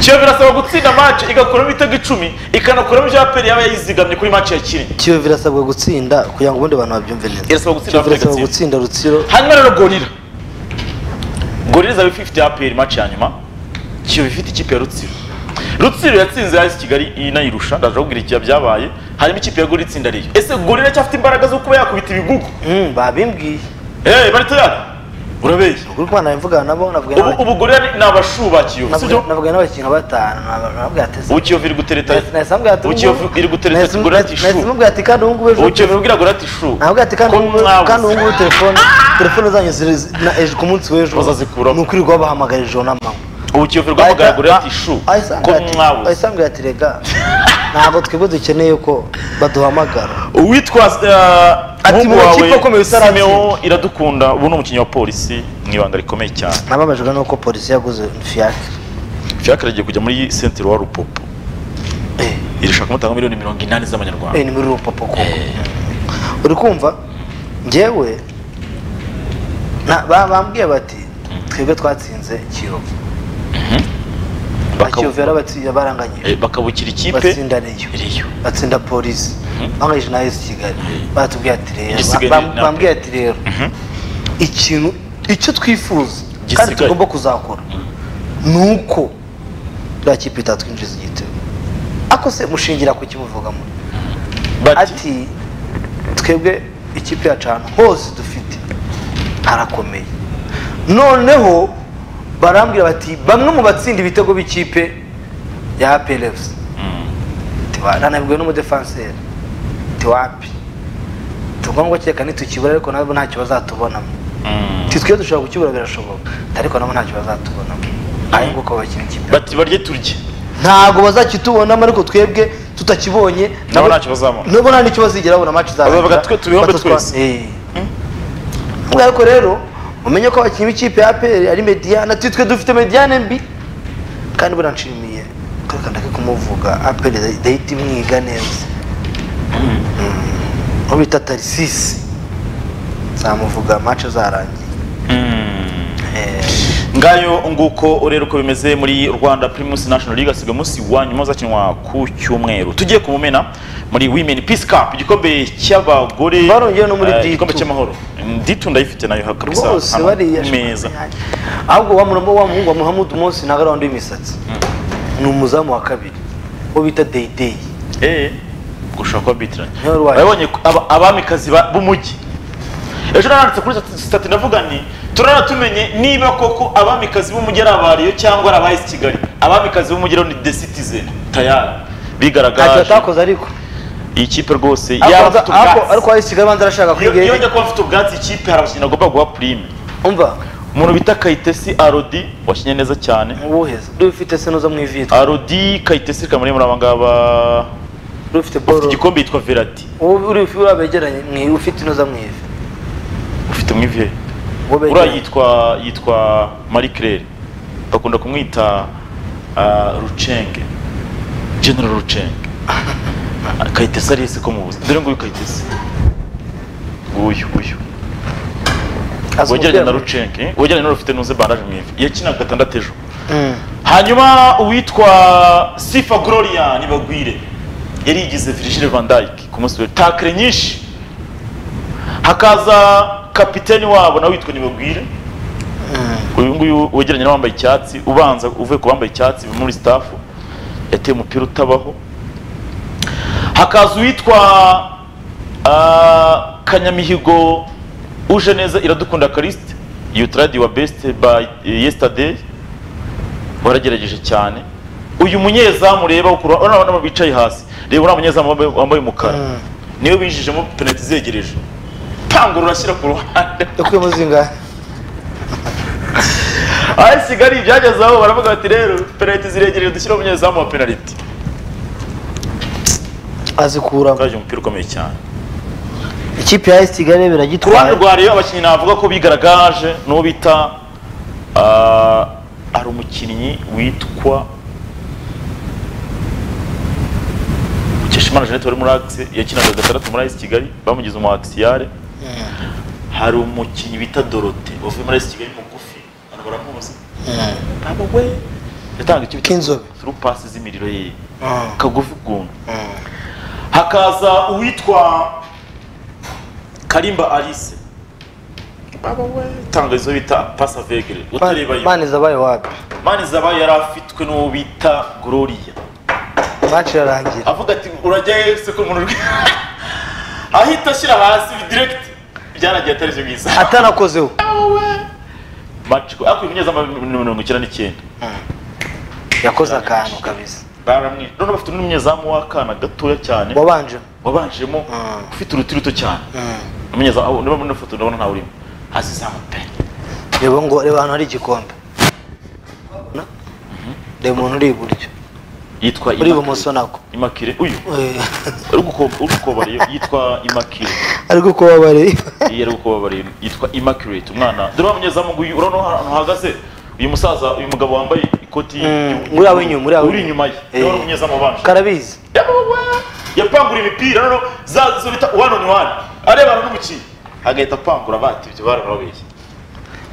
kiyovu irasaba gutsinda match igakuramo ibitego icumi ikanakuramo ibyo aperi yaba yayizigamye kuri match ya kiringi kiyovu irasabwa gutsinda kugira ngo ubundi abantu babyumve neza Irasabwa gutsinda Kiyovu irasabwa Afurika gutsinda rutsiro hanyuma rero gorira gorira izaba ifite aperi match ya nyuma kiyovu ifite ikipe ya rutsiro rutsiro yatsinze hasi kigali inayirusha ndaje kubwira ikiya byabaye hanyuma ikipe ya gorira itsinda ariyo ese gorira cyafite imbaraga zo kuba yakubita ibigugu Mm, babimbwiye eh bari tayari urabeye kuri kumana nabivugana nabo navugana ubu ubu gorira ni- ni abashu ba kiyovu n'abakinnyi sibyo navugana n'abakinnyi nka batanu nababwira ateze ubu kiyovu iri gutereta nahise mubwira ati ubu kiyovu iri gutereta nahise gorira ati nahise shu mubwira ati kandi ubu ngubu ejo ubu kiyovu ibwira gorira ati shu ntabwo ati kandi ko ubu ngubu- mwabuze. kandi ubu ngubu telefone telefone zanyu ziri zi- na ejo ku munsi w'ejo Bazazikuramo. ni ukwirirwa bahamagara ijoro n'amanywa ubu kiyovu rwamugaragurira ati shu ko mwabuze ayisange ati rega ntabwo twebwe dukeneye ko baduhamagara uwitwa eh, Ati umuhungu mu wawe ikipe ukomeye utaratsinda. Simeo iradukunda ubu ni umukinnyi wa polisi mu ibanga rikomeye cyane nababajwe nuko polisi yaguze fiyake fiacre agiye kujya muri centre wa rupopo Eh. irashaka kumutanga miliyoni mirongo inani z'amanyarwanda Eh, ni muri rupopo koko uri kumva njyewe na- ba- bambwiye bati twebwe twatsinze kiyovu Na Bakaba- kiyovu yarabatsi- yabaranganyije Eh, bakabukira ikipe batsinda reyo iriyo batsinda polisi banganyije na esi kigali batubwiye ati Igisigaye rero ni bam- na- bambwiye ati rero ikintu icyo twifuza kandi Igisigaye. tugomba kuzakora ni uko buriya kipe itatwinjiza igitego ako se mushingira ku kimuvugamo bati ati twebwe ikipe yacu ahantu hose dufite harakomeye noneho barambwira bati bamwe mu batsinda ibitego b'ikipe ya perevusi nanabwiwe n'umudefanseri tiwapi tuvuga ngo kereka nitukibura ariko nabo ntacyo bazatubonamo titwiye dushobora kukibura birashoboka ariko nabo ntacyo bazatubonamo ari nguko bakina ikipe bati barye turye ntabwo bazakitubonamo ariko twebwe tutakibonye Nabo ntacyo bazabona. nabo nta nicyo bazigera babona match izarangira. Bazavuga twe tubihombe Batutwa- twese. Eh. Ubwo ariko rero mumenye ko abakinnyi b'ikipe ya APR ari Mediane ati twe dufite Mediane mbi kandi buranshimiye akandake kumuvuga aperi idahita imwiga neza Mm. uwo bita tarisisi zamuvuga mace zarangiye Eh, ngayo nguko ureba uko bimeze muri rwanda primus national league asigaye umunsi wa nyuma uzakinwa ku cyumweru tugiye ku mumena muri women peace cup igikombe cy'abagore Barongeye no muri eh, D2. igikombe cy'amahoro Mm, D2 ndayifite nayo kabisa rwose hano, bariya ku meza ahubwo wa murambo wa muhungu wa muhamudu munsi ntabwo ari wa wundi w'imisatsi ni umuzamu wa kabiri uwo bita deyideyi eh gushaka kuba bitiranye Niwe wari waje. wabonye ko aba- abamikazi ba- b'umujyi ejo naranditse kuri sitati ndavuga nti turara tumenye niba koko abamikazi b'umujyi ari abariyo cyangwa ari abahisi kigali abamikazi b'umujyi rero ni the citizen tayari ntacyo bigaragaje atakoze ariko iyi kipe rwose yaba Akoze- afite ako- ariko ubwatsi ahise ikigali abanza arashaka iyo kwiga iyo njya kuba afite ubwatsi ikipe hari abakinnyi agomba guha purime umva umuntu bita kayitesi arodi wakinnye neza cyane uwuheza uri ufite se nuza mu ivitwa arodi kayitesi kamari muri aba ngaba uri ufite ufite boro igikombe yitwa verati Uwo uri uri abegeranye mwi- ufite inoza mu ivi ufite mu ivi he? Uwo uriya begeranye. yitwa yitwa marie claire bakunda kumwita ah, rucenge general rucenge Ah, kayitesi ari ese ko mubuze dore nguyu kayitesi nguyu uyu Azi wegeranye umupira na mu- rucenge eh? wegeranye n'urufite n'uze bandaje mu ivi yakinaga gatandatu ejo Mm. hanyuma uwitwa sifa gloria nibagwire yari yigize virgile van dyke ku munsi we takire nyinshi hakaza kapiteni wabo nawe witwa nibagwire uyu nguyu wegeranye n'abambaye icyatsi ubanza uvuye ku bambaye icyatsi muri stafu yateye umupira utabaho hakaza uwitwa ah, kanyamihigo uje neza iradukunda karisite yutaradi wa besite by yesterday waragerageje cyane uyu munyezamu reba ukura urabona abantu bicaye hasi reba uriya munyezamu wambaye- wambaye umukara niwe binjijemo penaliti zegereje panga urashyira ku ruhande yakuyemo zingahe aho kigali byageze aho baravuga bati rero penaliti ziregereje dushyiraho umunyezamu wa penaliti azikuramo bwaje umupira ukomeye cyane ikipe ya esi kigali ku ruhande biragitwaye rwa rayo abakinnyi navuga ko bigaragaje n'uwo bita ah, hari umukinnyi witwa Mukeshimana jeannette wari muri akisi yakinaga gatandatu muri ayisi kigali bamugize umu akisiyare hari umukinnyi bita dorote wavuye muri ayisi kigali mugufi abantu baramuzi ntabwo we yatanga icyo bita K'inzobe. through passes z'imiriro ye Mm. kagufi ukuntu hakaza uwitwa karimba alice baba we tanga izo bita pasa vegere utareba yo mani zabaye wapi mani zaba yari afitwe n'uwo bita gloria mace irarangira avuga ati urajya se ko umuntu uri-" ahita ashyira hasi direkiti byaragiye atarije mwiza atanakozeho maci ariko uyu munyezamu ni mirongo icyenda n'icyenda yakoze akantu kabisa baramwishe none bafite n'umunyezamu w'akana gatoya cyane wabanje wabanjemo ufite uruti ruto cyane umunyezamu aho niba muri ino foto ndabona ntawe urimo hasi zamu pe reba ngo reba ahantu hari igikombe Na- reba umuntu uri iburyo yitwa uri Immaculee- ibumoso nako imakire uyu Eh, uri guko- uri gukobariye yitwa imakire ari gukubabariye iyi ari gukobariye yitwa imakirate umwana dore wa munyezamu nguyu urabona ahantu hahagaze uyu musaza uyu mugabo wambaye ikoti ry'ubururu, uri aho inyuma, uri aho uri inyuma ye Eh. urabona umunyezamu wabanje karabizi yapangura imipira noneho za zo bita one on one arebana n'umukinnyi agahita apangura bati ibyo barababeshye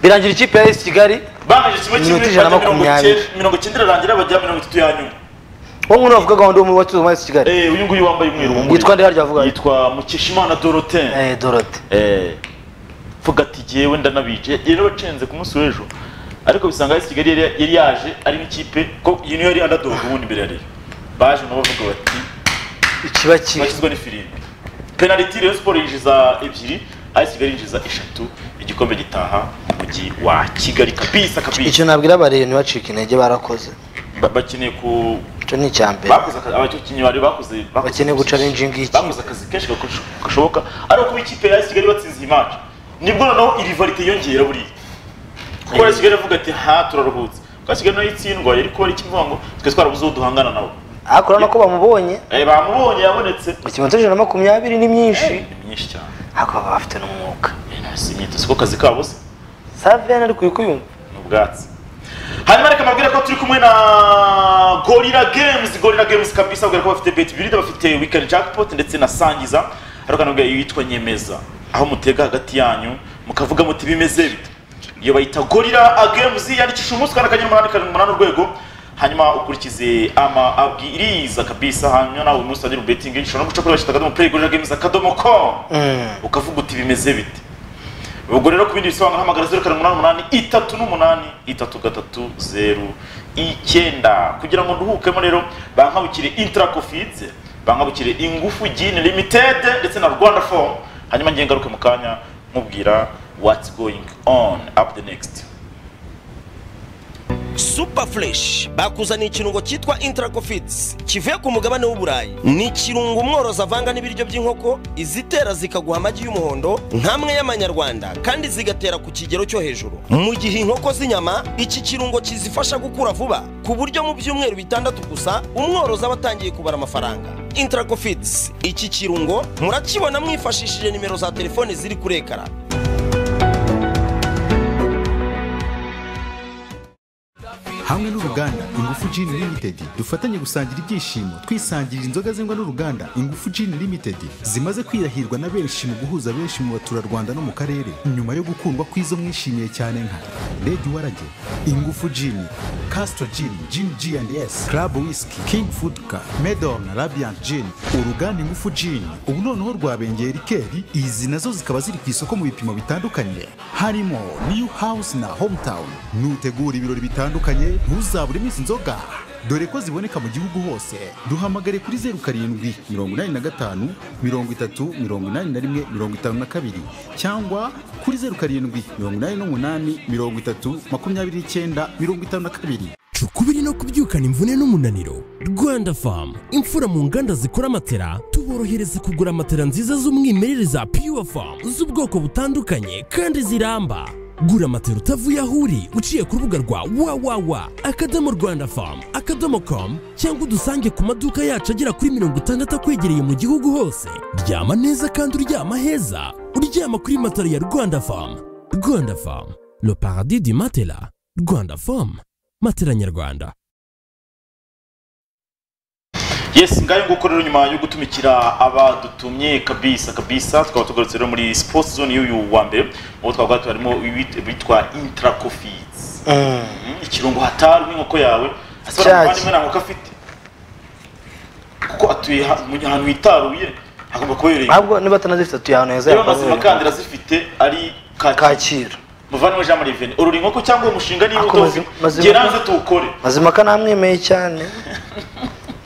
birangira ikipe ya esi kigali bangije kimwe kimwe Iminota ijana na bajya mirongo makumyabiri. icyenda- mirongo icyenda irarangira bajya mirongo itatu ya nyuma wo nguno bavuga gahunda y'umuyobozi wa esi kigali Eh, uyu nguyu wambaye umweru w'umuriro. Yitwa nde harya avuga? yitwa mukeshimana dorotene Eh, dorote Eh, mvuga ati jyewe ndanabice rero bacenze ku munsi w'ejo ariko bisanga hasi kigali yari- yari yaje ari n'ikipe ko iyi niyo yari underdog ubundi mbere yari baje nabo bavuga bati ikiba kibi bashyizwe n'ifirimbi penaliti rero siporo yinjiza ebyiri hasi kigali yinjiza eshatu igikombe gitaha umujyi wa kigali kabisa kabisa icyo nabwira abariyo ntibacike intege barakoze Ba- bakeneye ku icyo ni icya mbere bakoze akazi abakinnyi bari bakoze bakoze- bakeneye guca rinji ngiki bakoze akazi kenshi gakosho- gashoboka ariko kuba ikipe ya AS kigali batsinze iyi match nibwo noneho irivarite yongera buriya kuko AS kigali avuga ati ha turaruhutse kuko AS kigali nayo itsindwa yari kuba ari ikivuga ngo twe twarabuze uwo duhangana nabo ariko urabona ko bamubonye Eh, bamubonye yabonetse ikimenyetso ijana na makumyabiri ni myinshi ni myinshi cyane ariko baba bafite n'umwuka Eh, si imyitozo kuko akazi kabo se saviyani ari kuyumva ni ubwatsi hanyuma reka reka mbabwire ko turi kumwe na gorira games gorira games kabisa ubwira ko bafite beti birida bafite weekend jackpot ndetse na sangiza ariko nubwo yitwa nyemeza aho mutega hagati yanyu mukavuga muti bimeze bite iyo bayita gorira games yandikisha umunsi ukanda akanyenyeri umunani karindwi umunani urwego hanyuma ukurikize ama abwiriza kabisa hanyuma nawe uyu munsi utagira ubetingi ushobora no guca kuri bashyita akadomo play gorira games akadomo com ukavuga uti bimeze bite ubwo rero ku bindi bisobanuro hamagara zeru karindwi umunani umunani itatu n'umunani itatu gatatu zeru icyenda kugira ngo nduhukemo rero bankabukire intarakofize bankabukire ingufu gini limitedi ndetse na rwanda fomu hanyuma ngiye ngaruke mu kanya nkubwira what's going on up the next super fresh bakuzaniye ikirungo cyitwa intracofits kivuye ku mugabane w'uburayi ni ikirungo umworozi avanga n'ibiryo by'inkoko izitera zikaguha amagi y'umuhondo nk'amwe y'amanyarwanda kandi zigatera ku kigero cyo hejuru mu gihe inkoko z'inyama iki kirungo kizifasha gukura vuba ku buryo mu byumweru bitandatu gusa umworozi aba atangiye kubara amafaranga intracofits iki kirungo murakibona mwifashishije nimero za telefone ziri kuri ekara hamwe n'uruganda ingufu Gin Limited dufatanye gusangira ibyishimo twisangirira inzoga zengwa n'uruganda ingufu Gin Limited zimaze kwirahirwa na benshi mu guhuza benshi mu baturarwanda no mu karere nyuma yo gukundwa kw'izo mwishimiye cyane nka Lady Warage ingufu Gin Castro Gin Gin G&S Club Whisky King Foodka Medom na Radiant Gin uruganda ingufu Gin ubu noneho rwabengeye rikeri izi nazo zikaba ziri ku isoko mu bipimo bitandukanye harimo New House na Hometown nutegura ibirori bitandukanye ntuzabure iminsi inzoga dore ko ziboneka mu gihugu hose duhamagare kuri zeru karindwi mirongo inani na gatanu mirongo itatu mirongo inani na rimwe mirongo itanu na kabiri cyangwa kuri zeru karindwi mirongo inani n'umunani mirongo itatu makumyabiri n'icyenda mirongo itanu na kabiri cukubiri no kubyukana imvune n'umunaniro rwanda famu imfura mu nganda zikora amatera tuborohereza kugura amatera nziza z'umwimerere za pure famu z'ubwoko butandukanye kandi ziramba gura amatera utavuye aho uri uciye ku rubuga rwa wawawa akadomo rwanda famu akadomo komu cyangwa udusange ku maduka yacu agera kuri mirongo itandatu akwegereye mu gihugu hose ryama neza kandi uryama heza uryama kuri matera ya rwanda famu rwanda famu le paradis du matela rwanda famu matera nyarwanda yes ngayo nguko rero nyuma yo gutumikira abadutumye kabisa kabisa tukaba tugarutse rero muri sports zone y'uyu wa mbere ubu twaba harimo bitwa intracofids ikirungo hatari nk'inkoko yawe asaba Cyaje. umuvandimwe nta nkoko afite kuko atuye ha- mu- ahantu hitaruye hagomba kubereye ntabwo niba atanazifite atuye ahantu heza rero yakora amazima kandi arazifite ari kacyi kacyiru muvandimwe jean marie vene urura inkoko cyangwa uwo mushinga niba Ako udafite mazima- mazima- geranze tuwukore mazimpaka namwemeye cyane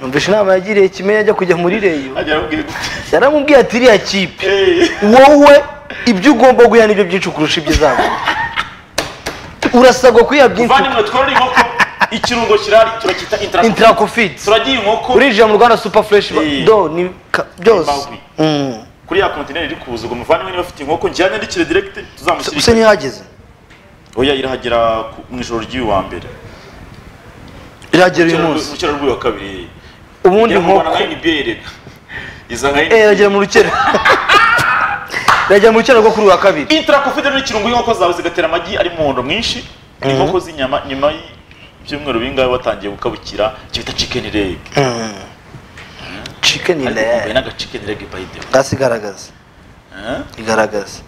numvishe inama yagiriye kimenyi ajya kujya muri reyo ajya aramubwira gute yaramubwiye ati iriya kipe Eh. wowe ibyo ugomba guha nibyo byinshi kurusha ibyo uzabona urasabwa kuyiha byinshi muvandimwe tworora inkoko ikirungo kirahari turacyita intracofids intarakofiti turagiye inkoko urinjira mu rwanda super fresh ba- Eh. do ni ka- byose Bagwi. Mm. kuri ya kontineri iri kuza ubwo muvandimwe niba afite inkoko njyana yandikire direct se tuzamushyirire ntihageze oya irahagera ku- mu ijoro ry'uyu wa mbere iragera uyu munsi mu cyaro rw'uyu wa kabiri ubundi Igera mu Rwanda inkoko nka NBA reka iza nka eh NBA iragera mu rukera iragera mu rukera rwo kuri uyu wa kabiri intracofids ni ikirungo inkoko zawe zigatera amagi ari mu muhondo mwinshi inkoko z'inyama nyuma y'ibyumweru bingahe batangiye gukabukira kibita chicken leg chicken ariko kumbaye leg n'aga chicken leg by the way bwasi igaragaza Eh? igaragaza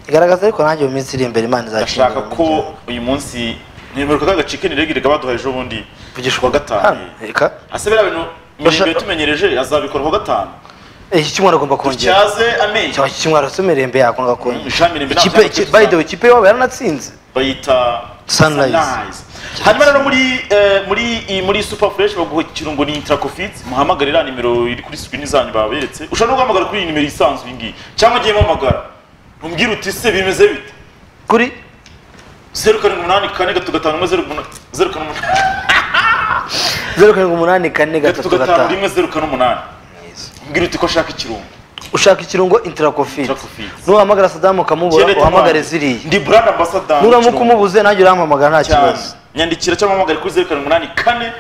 igaragaza ariko nanjye mu minsi iri imbere imana ndashaka izakinga ko uyu munsi ntibuka kaga chicken leg reka baduhaye ejo bundi Vugisha kuwa gatanu hano, reka ase biriya bintu Basha- imirimo yatumenyereje azabikora kuwa gatanu Eh, iki cyumweru agomba kongera dutyaze amenyo cyaba iki cyumweru afite imirembe yako ngo akongere Mm, Jean Mirembe ntabwo ikipe yabikoze. by the way ikipe yabo yaranatsinze bayita Sunrise. hanyuma rero muri eh, muri iyi- muri super fresh baguha ikirungo ni intracofids muhamagare iriya nimero iri kuri screen zanyu baberetse ushobora no guhamagara kuri iyi nimero isanzwe iyi ngiyi cyangwa ugiye muhamagara umbwira uti se bimeze bite kuri zeru karindwi umunani kane gatatu gatanu rimwe zeru umunani- zeru karindwi umunani zeru karindwi umunani kane gatatu gatatu gatanu gatanu rimwe zeru kane umunani umbwira uti ko ashaka ikirungo ushaka ikirungo intarakofiti Intracofids. nuhamagara sadamu ukamubura Jeanette uhamagare Ntwari. ziriya ndi brand ambassador nuramuka w'ikirungo. umubuze nanjye urampamagara nta cyane kibazo nyandikira cyangwa uhamagare kuri zeru karindwi umunani kane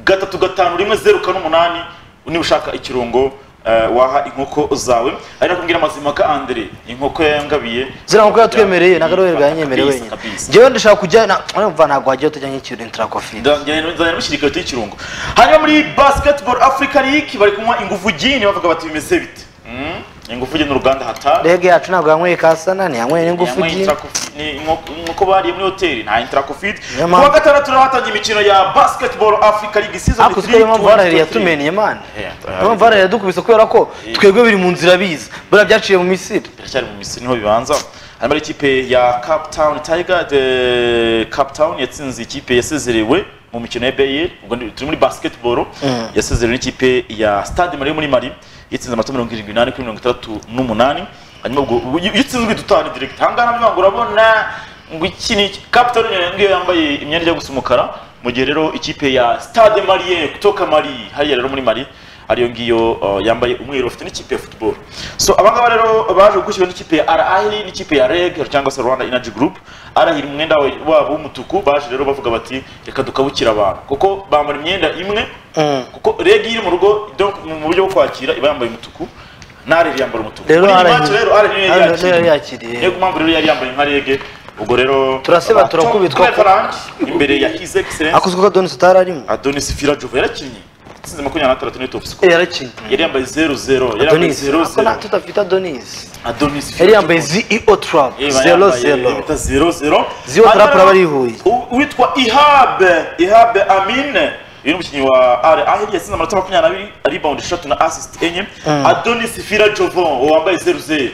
gatatu gatanu rimwe zeru kane umunani niba ushaka ikirungo eh, waha inkoko zawe ari nakubwira amazima ka Andre inkoko yangabiye ziriya nkoko yatwemereye ntabwo ari we bwanyemereye Kabisa, wenyine kabisa. njyewe ndashaka kujya na- urumva ntabwo wajyayo tujya nk'ikintu interakofi nzanira n'umushyirikare tuy'ikirungo hanyuma muri basketball africa league bari kunywa ingufu gini bavuga bati bimeze bite Mm, ingufu gini uruganda hatari rege yacu ntabwo yanyweye kasana ntiyanyweye n'ingufu gi nkuko bariye muri hoteli nta interacovid Niyo ku mpamvu- wa gatandatu naho hatangiye imikino ya basketball africa league season ariko siko mpamvu baraheri yatumeniye mani niyo mpamvu baraheri yadukubise kubera ko twebwe biri mu nzira biza buriya byaciye mu misiri biracyari mu misiri niho bibanza hanyuma ari ikipe ya Cape Town Tiger de Cape Town yatsinze ikipe yasezerewe mu mikino ya Bayer ubwo ni- turi muri basketball Mm. yasezerewe n'ikipe ya Stade Mali yo muri Mali yatsinze amato mirongo irindwi n'umunani kuri mirongo itandatu n'umunani hanyuma ubwo ubu- iyo utsinzwe uhita utaha ni direct aha ngaha nabyo urabona ngo iki ni iki Cape Town ngiyo- ngiyo yambaye imyenda ijya gusa umukara mu gihe rero ikipe ya Stade Malien kutoka Mali hariya rero muri Mali ariyo ngiyo uh, yambaye umweru bafite n'ikipe ya football so abangaba rero baje gukurikiwe n'ikipe ya RAL n'ikipe ya REG cyangwa se Rwanda Energy Group arahira umwenda wa- wabo w'umutuku baje rero bavuga bati reka dukabukira abantu kuko bambara imyenda imwe kuko REG iri mu rugo donc mu buryo bwo kwakira iba yambaye umutuku na RAL yambara umutuku Rero Muri iyi RAL match rero RAL niyo RAL yari yakiriye. yari yakiriye. niyo mpamvu rero yari yambaye nka REG ubwo rero Turaseba, abato- turakubitwa. Kubera Farand, imbere ya His Excellence akozwe ko adonis utari arimo Adonis Firajuva yarakinnye yatsinze makumyabiri na gatandatu n'itop score Eh, yarakinnye yari yambaye 0-0 yari yambaye adonis ako 0-0 nta- tutafite adonis Adonis yari yambaye zio trap zero zero zero zero Zero trap araba arihuye. witwa ihab ihab amine uyu ni umukinnyi wa ari ahiri yatsinze amanota makumyabiri abiri rebound eshatu na assist enye Mm. adonis fira jovon uwo wambaye zeru zeru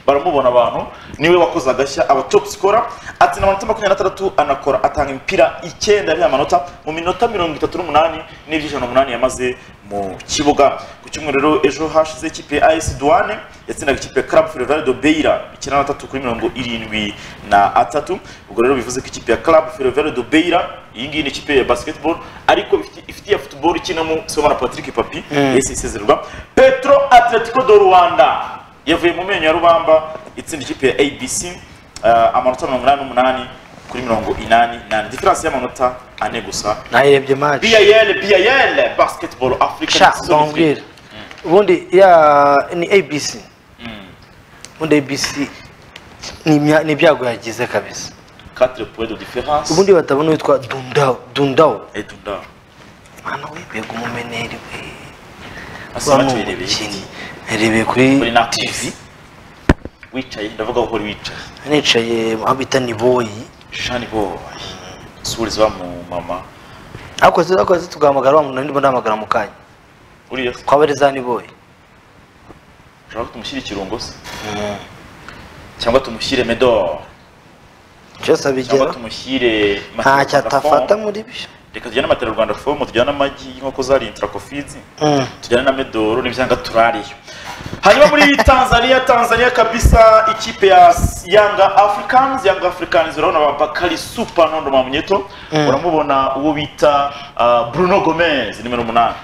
baramubona abantu niwe wakoze agashya aba top scorer atsinda amanota makumyabiri n'atandatu anakora atanga imipira icyenda ariya manota mu minota mirongo itatu n'umunani n'ibyo ijana n'umunani yamaze mu kibuga ku cyumweru rero ejo hashize ikipe ya as duane yatsindaga ikipe ya club ferrovial de beira icyenda na tatu kuri mirongo irindwi na atatu ubwo rero bivuze ko ikipe ya club ferrovial de beira iyi ngiyi ni ikipe ya basketball ariko ifite- ifite iya football ikinamo somana patrick papi Mm. yahise isezererwa petro atletico do rwanda yavuye mu menyo ya rubamba itsinda ikipe ya abc eh, amanota mirongo inani n'umunani kuri mirongo inani nane diferanse y'amanota ane gusa nayirebye match bal bal basketball africa sha Season bambwira ubundi ya ni abc ubundi abc ni imya- ni ibyago yagize kabisa quatre points de différence ubundi batabona witwa dundao dundao edunda mwana wibega umumeneri we Asaba Wa ni tuyirebeye umukinnyi. iki? Irebeye kuri- kuri na tv wicaye ndavuga aho uri wicaye nicaye aho bita ni boyi shani boy suriza wa mu mama ariko se ariko se tugahamagara wa muntu ndimo ndahamagara mu kanya uriya kwaba ari za ni boyi ushobora ko tumushyira ikirungo se cyangwa tumushyire medor cyose cyangwa abigera tumushyire nta cyatafata Rwanda muri byo form. reka tujyane amatera rwanda fomu tujyane amagi y'inkoko zariye intracofizi Mm. tujyane na medoro n'ibyanga turariyo hanyuma muri tanzania tanzania kabisa ikipe ya yanga africans yanga africans urabona ba bakari super nondo mamnyeto Mm. uramubona uwo bita ah, bruno gomez nimero umunani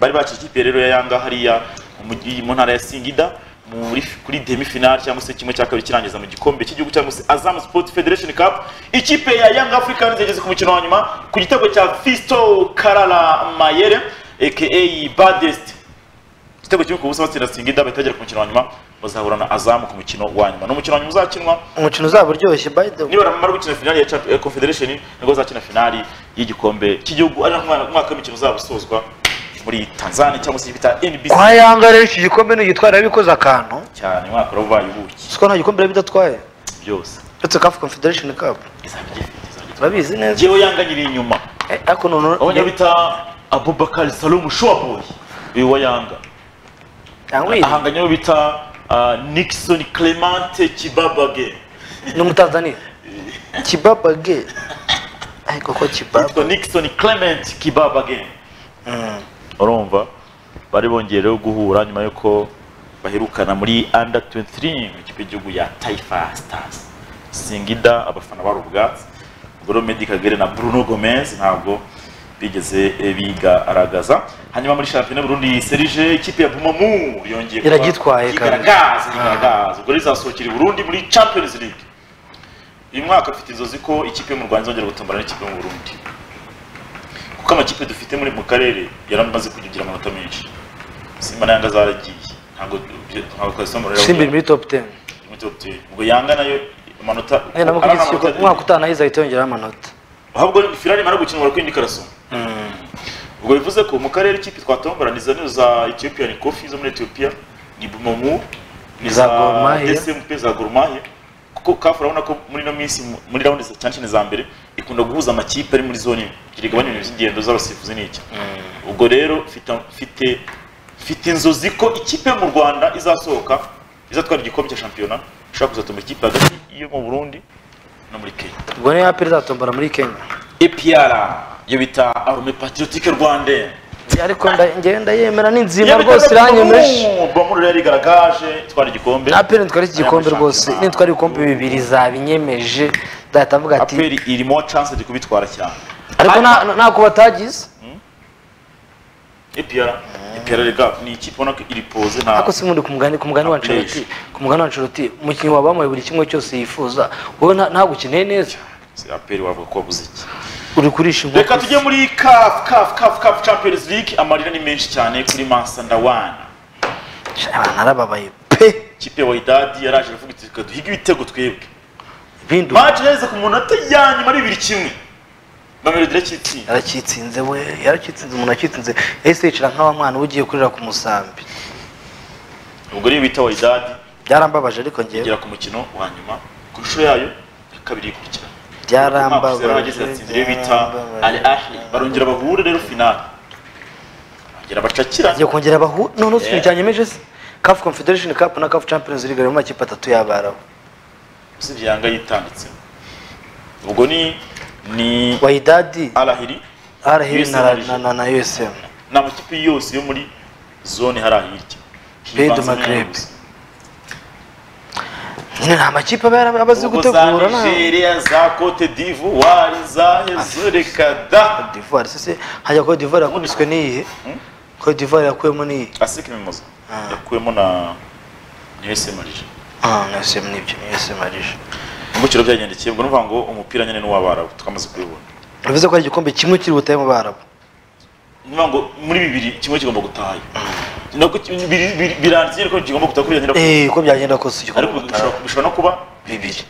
bari baciye ikipe rero ya yanga hariya mu gi- mu ntara ya singida muri kuri demi final cyangwa se kimwe cya kabiri kirangiza mu gikombe cy'igihugu cyangwa se azam sport federation cup ikipe ya young africans yageze ku mukino wa nyuma ku gitego cya fisto karara mayere aka badest igitego kimwe ku busa batsinda singida bahita bagera ku mukino wa nyuma bazahura na azam ku mukino wa nyuma ni umukino wa nyuma uzakinwa umukino uzaba uryoshye by the way niba baramara gukina finali ya Champions- ya confederation nibwo bazakina finali y'igikombe cy'igihugu ari naho umwana- umwaka w'imikino uzaba usozwa muri tanzania cyangwa se bita nbc kwa yanga rero iki gikombe nugitwara bikoze akantu cyane umwaka rero ubaye ubuki siko nta gikombe bidatwaye byose uretse kafu confederation cup turabizi neza ngewe yanganyiriye inyuma ariko none abanya bita abubakari salomu shoboy uyu wa yanga ahanganye n'uwo bita ah, nixon clemente kibabage ni umutanzaniya kibabage ariko ko kibaba yitwa nixon clement kibabage urumva bari bongeye rero guhura nyuma y'uko baherukana muri under 23 mu kipe y'igihugu ya taifa stars singida abafana bari ubwatsi ubwo rero Meddie kagere na bruno gomez ntabwo bigeze eh, bigaragaza hanyuma muri shampiyona y'u burundi serije ikipe ya bumamu yongeye kuba- Iragitwaye, kabisa. yigaragaza yigaragaza ubwo rero izasokera i burundi muri champions league uyu mwaka afite inzozi ko ikipe yo mu rwanda izongera gutombora n'ikipe yo mu burundi kuko amakipe dufite muri mu karere yaramaze kugira amanota menshi si simba na yanga zaragiye ntabwo ntabwo twasomo rero simba iri muri topu teni muri top 10. ubwo yanga nayo amanota nyine nabwo ari kuri iki kigo amanota- umwaka utaha nayo izahita yongeraho amanota ahubwo firari imara gukina umubare indi karasoma ubwo bivuze ko mu karere ikipe twatomboraniza ni za etiyopiya ni kofi zo muri etiyopiya ni bumomu ni za Za Gor Mahia. dcmp za gorumahe kuko kafu urabona ko muri ino minsi mu- muri rawundi za- cyane cyane za mbere ikunda guhuza amakipe ari muri zone imwe ibyo rigabanya ibintu by'ingendo z'abasifuzi n'iki ubwo rero mfite- mfite mfite inzozi ko ikipe yo mu rwanda izasohoka izatwara igikombe cya shampiyona ishobora kuzatuma ikipe hagati yo mu burundi no muri kenya ubwo niyo aperi izatombora muri kenya APR yo bita Army Patriotique Rwanda ariko nda- ngenda yemera ni nzima rwose iranyemeje Bomuru rero igaragaje twari igikombe aperi nitwara iki gikombe rwose nitwara ibikombe bibiri zabinyemeje nzahita mvuga ati APR irimo chance de kubitwara cyane ariko nta- ntako batagize APR APR rega ni ikipe ubona ko iri pose nta ariko si mundi ku mugani ku mugani wa Ancelotti ku mugani wa Ancelotti umukinnyi wabamuye buri kimwe cyose yifuza wowe nta- ntabwo ukeneye neza Si APR wavuga ko wabuze iki uri kurisha inkoko reka tujye muri CAF CAF CAF CAF Champions League amarira ni menshi cyane kuri Mansa Ndawana abantu arababaye pe ikipe ya Wydad yaraje aravuga iti "Reka duhige ibitego twebwe bindu match yaheze ku munota ya nyuma ari bibiri kimwe Mamelodi irakitsinda yaracitsinze we yaracitsinze umuntu acitsinze yahise yicara nk'abamwana ugiye kurira ku musambi ubwo rero bita Wydad byarambabaje ariko ngewe igera ku mukino wa nyuma ku nshuro yayo ya kabiri ikurikira byarambabaje bageze batsinda iyo bita Al Ahly barongera bahure rero finale bagera bacakira agiye kongera bahu none si Yeah. cyanyemeje se CAF Confederation Cup na CAF Champions League harimo amakipe atatu y'abarabu usibye yanga yitanditse ubwo ni ni Wydad Al Ahly Arahiri na, USM. na, na, na USM ni amakipe yose yo muri zone hari ahirya Bed Maghreb. nyine nta makipe aba yara- aba azi ubwo za gutegura na Nigeria za Cote d'Ivoire za Zurikada Divoire sese hajya Cote d'Ivoire yakubiswe n'iyihe Cote d'Ivoire yakuyemo n'iyihe Asik Mimoza yakuyemo na ni USM Alger ah na USM nibyo ni USM arije ubwo kiro byagendekeye ubwo nuvuga ngo umupira nyine ni uw'abarabu tukamaze kubibona bivuze ko ari igikombe kimwe kiri butahe mu barabu nuvuga ngo muri bibiri kimwe kigomba gutaha nako birangiye ariko kigomba gutaha kuri nyiraku eh uko byagenda kose igikombe ariko butahe bishobora- bishobora no kuba bibiri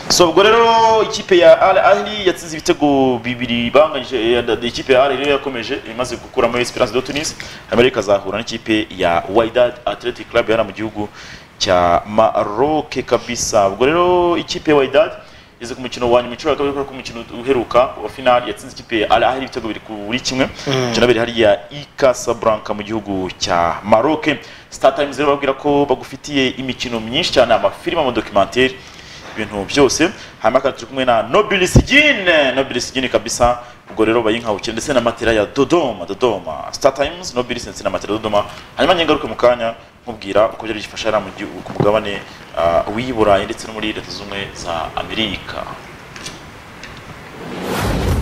so ubwo rero ikipe ya Al Ahly yatsinze ibitego bibiri banganyije eh, da- da- ikipe ya Al Ahly rero yakomeje imaze gukuramo Esperance de Tunis hanyuma rero ikazahura n'ikipe ya Wydad Athletic Club yana mu gihugu cya Maroc kabisa ubwo rero ikipe ya Wydad ize ku mukino wa nyuma inshuro ya kabiri kubera ko umukino uheruka wa finali yatsinze ikipe ya Al Ahly ibitego bibiri kuri kimwe umukino wabereye hariya i Casablanca mu gihugu cya Maroc Star Times rero babwira ko bagufitiye imikino myinshi cyane amafilime amadokimenteri ibintu byose hanyuma kandi turi kumwe na nobilisigine nobilisigine kabisa ubwo rero bayinkawukira ndetse na matera ya dodoma dodoma star times nobilis ndetse na matera ya dodoma hanyuma ngengaruke mu kanya nkubwira uko byari bifasha hariya mu gihugu- ku mugabane ah, w'i burayi ndetse no muri leta zunze ubumwe za amerika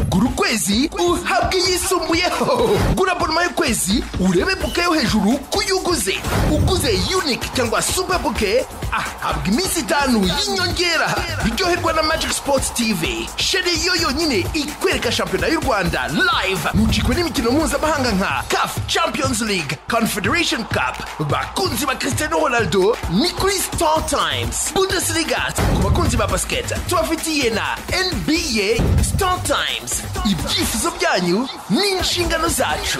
gura ukwezi uhabwe iyisumbuyeho gura abonoma y'ukwezi urebe buke yo hejuru ku yo uguze uguze unike cyangwa super buke ahabwa iminsi itanu y'inyongera biryoherwa na magic sports tv sheri yo yonyine ikwereka shampiyona y'u rwanda live mucikwe n'imikino mpuzamahanga nka caf champions league confederation cup bakunzi ba cristiano ronaldo ni kuri star times bundesliga ku bakunzi ba basiketi tubafitiye na nba star times ibyifuzo byanyu ni inshingano zacu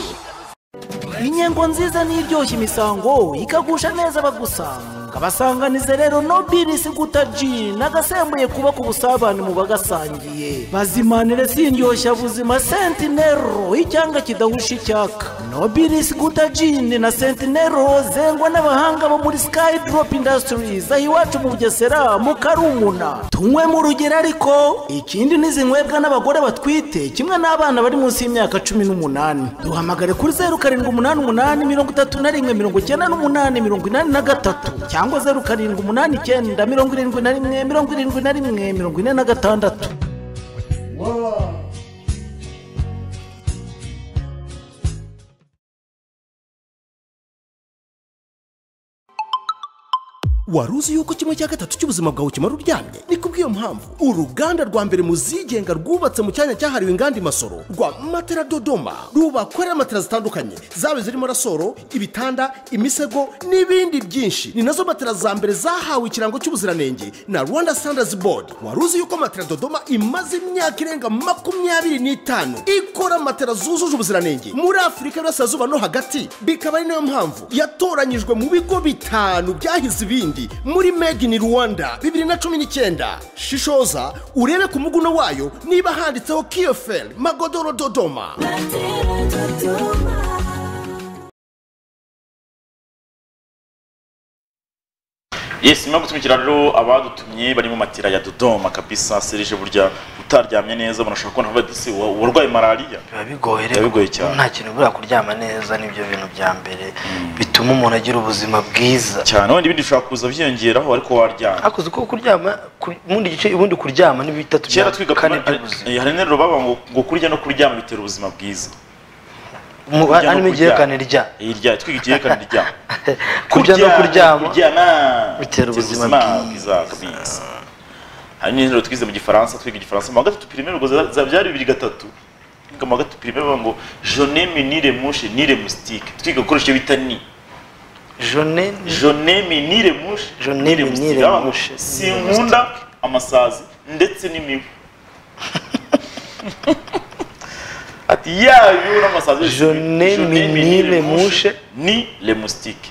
inyengo nziza n'iryoshya imisango ikagusha neza abagusanga basanganize rero nobilisi guta ji nagasembuye kuba ku busabane mu bagasangiye bazimanire sindyoshya buzima sentinero icyanga kidahusha icyaka nobilisi guta jini na sentinero zengwa n'abahanga bo muri skydrop industries aho iwacu mu bugesera mu karumuna tunywe mu rugero ariko ikindi ntizinywebwa n'abagore batwite kimwe n'abana bari munsi y'imyaka cumi n'umunani duhamagare kuri zeru karindwi umunani umunani mirongo itatu na rimwe mirongo icyenda n'umunani mirongo inani na gatatu cyangwa zeru karindwi umunani icyenda mirongo irindwi na rimwe mirongo irindwi na rimwe mirongo ine na gatandatu wari uzi yuko kimwe cya gatatu cy'ubuzima bwawe kimara uryamye ni kubwira kubw'iyo mpamvu uruganda rwa mbere mu zigenga rwubatse mu cyanya cyahariwe inganda i masoro rwa matera dodoma rubakorera matera zitandukanye zaba zirimo rasoro ibitanda imisego n'ibindi byinshi ni nazo matera za mbere zahawe ikirango cy'ubuziranenge na rwanda standards board wari uzi yuko matera dodoma imaze imyaka irenga makumyabiri n'itanu ikora matera zujuje ubuziranenge muri afurika y'uburasirazuba no hagati bikaba ari nayo mpamvu yatoranyijwe mu bigo bitanu byahize ibindi muri made in rwanda bibiri na cumi n'icyenda shishoza urebe ku muguno wayo niba handitseho kiyoferi magodoro dodoma yes nyuma yo gutumikira rero abadutumye bari mu matira ya dodoma kabisa serije burya utaryamye neza munashobora kubona bavuga ati "Wa- warwaye malariya biba bigoye Biba bigoye cyane. nta kintu buriya kuryama neza nibyo bintu bya mbere bituma umuntu agira ubuzima bwiza cyane wenda ibindi bishobora kuza byiyongeraho ariko waryama hakuze ko kuryama ku- mu bundi gice ubundi kuryama ni bitatu kera twiga kane hari interuro baba ngo ngo kurya no kuryama bitera ubuzima bwiza Mu- Kurya no harimo kuryama. igihekane rya. Eh, rya twiga igihekane rya kurya no kuryama bitera ubuzima bwiza kabisa hari n'interuro twize mu gifaransa twiga igifaransa mu wa gatatu pirime ubwo za- za- byari bibiri gatatu twiga mu wa gatatu pirime bavuga ngo jonemi nire mushe nire musitike twiga gukoresha ibyo bita ni jone jonemi nire mushe nire musitike bavuga ngo sinkunda amasazi ndetse n'imibu ati yayo n'amasazi yose, jone minire mushe ni lemusitike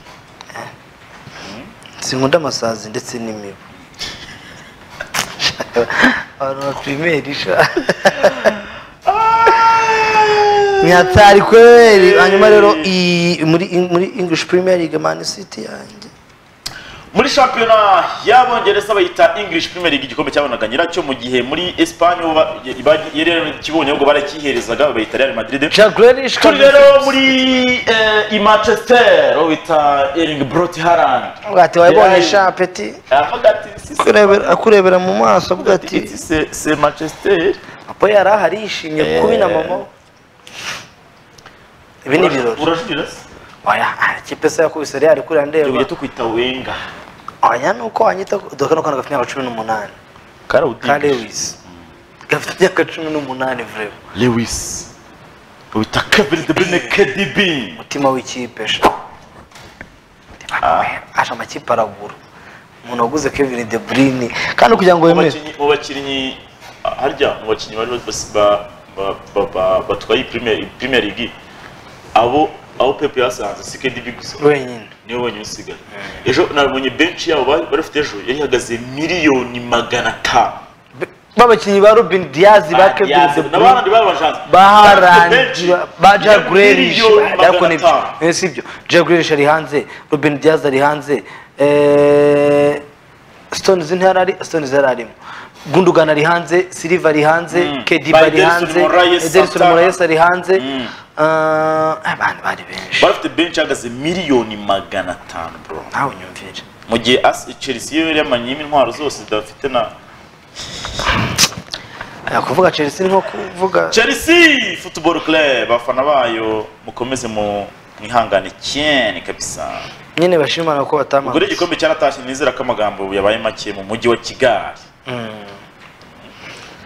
sinkunda amasazi ndetse n'imibu abantu baprimeri sha nyatari kweri hanyuma rero iyi- muri muri english premier league man city yanjye muri shampiyona y'abongereza bayita english premier league igikombe cyabonaga nyiracyo mu gihe muri espanye bo ba- ba- yari yarakibonye ahubwo barakiherezaga bayita real madrid turi rero muri eh, i manchester aho bita ering brot harand bwati wabonye sha peti akurebera- akurebera mu maso bwati se manchester apo yari ahari yishimye kubi na mama ibi ni ibirori urajurira se oya ikipe se yakubise real kuriya ndeba tugiye tukwita wenga oya nuko wanyita dore kano kana gafite imyaka cumi n'umunani ka lewis gafite imyaka cumi n'umunani vrema lewis ubita kevin de bruyne kdb umutima w'ikipe sha asha amakipe aragura umuntu waguze kevin de bruyne kandi kugira ngo wemere Mu bakinnyi harya mu bakinnyi bari bas- ba- ba- ba- ba- batwaye Premier- Premier League abo aho Pep yasanze si KDB gusa wenyine niwe wenyine usigaye ejo nabonye benshi yabo bari- bari bafite ejo yari ihagaze miliyoni magana atanu b'abakinnyi ba robin diaz ba kevin de Diaz, bruyne n'abandi babajanze ba benshi harandi ba jagurerish miliyoni magana ariko ni atanu. byo si byo jagurerish ari hanze robin diaz ari hanze eh, stones ntihari ari stones yari arimo gundogan ari hanze silva ari hanze kediba Ba ari Ederson hanze Moraes, ederson Santana. moraes ari hanze abantu bari benshi bari bafite benshi ihagaze miliyoni magana atanu bro nawe unyumvire mu gihe As- Chelsea yo yari yamanyemo intwaro zose idafite na Eh, kuvuga chelsea ni nko kuvuga chelsea football club abafana bayo mukomeze mu mwihangane cyane kabisa nyine bashimana ko ubwo batamara rero igikombe cyaratashye nizera ko amagambo yabaye make mu mujyi wa kigali Mm.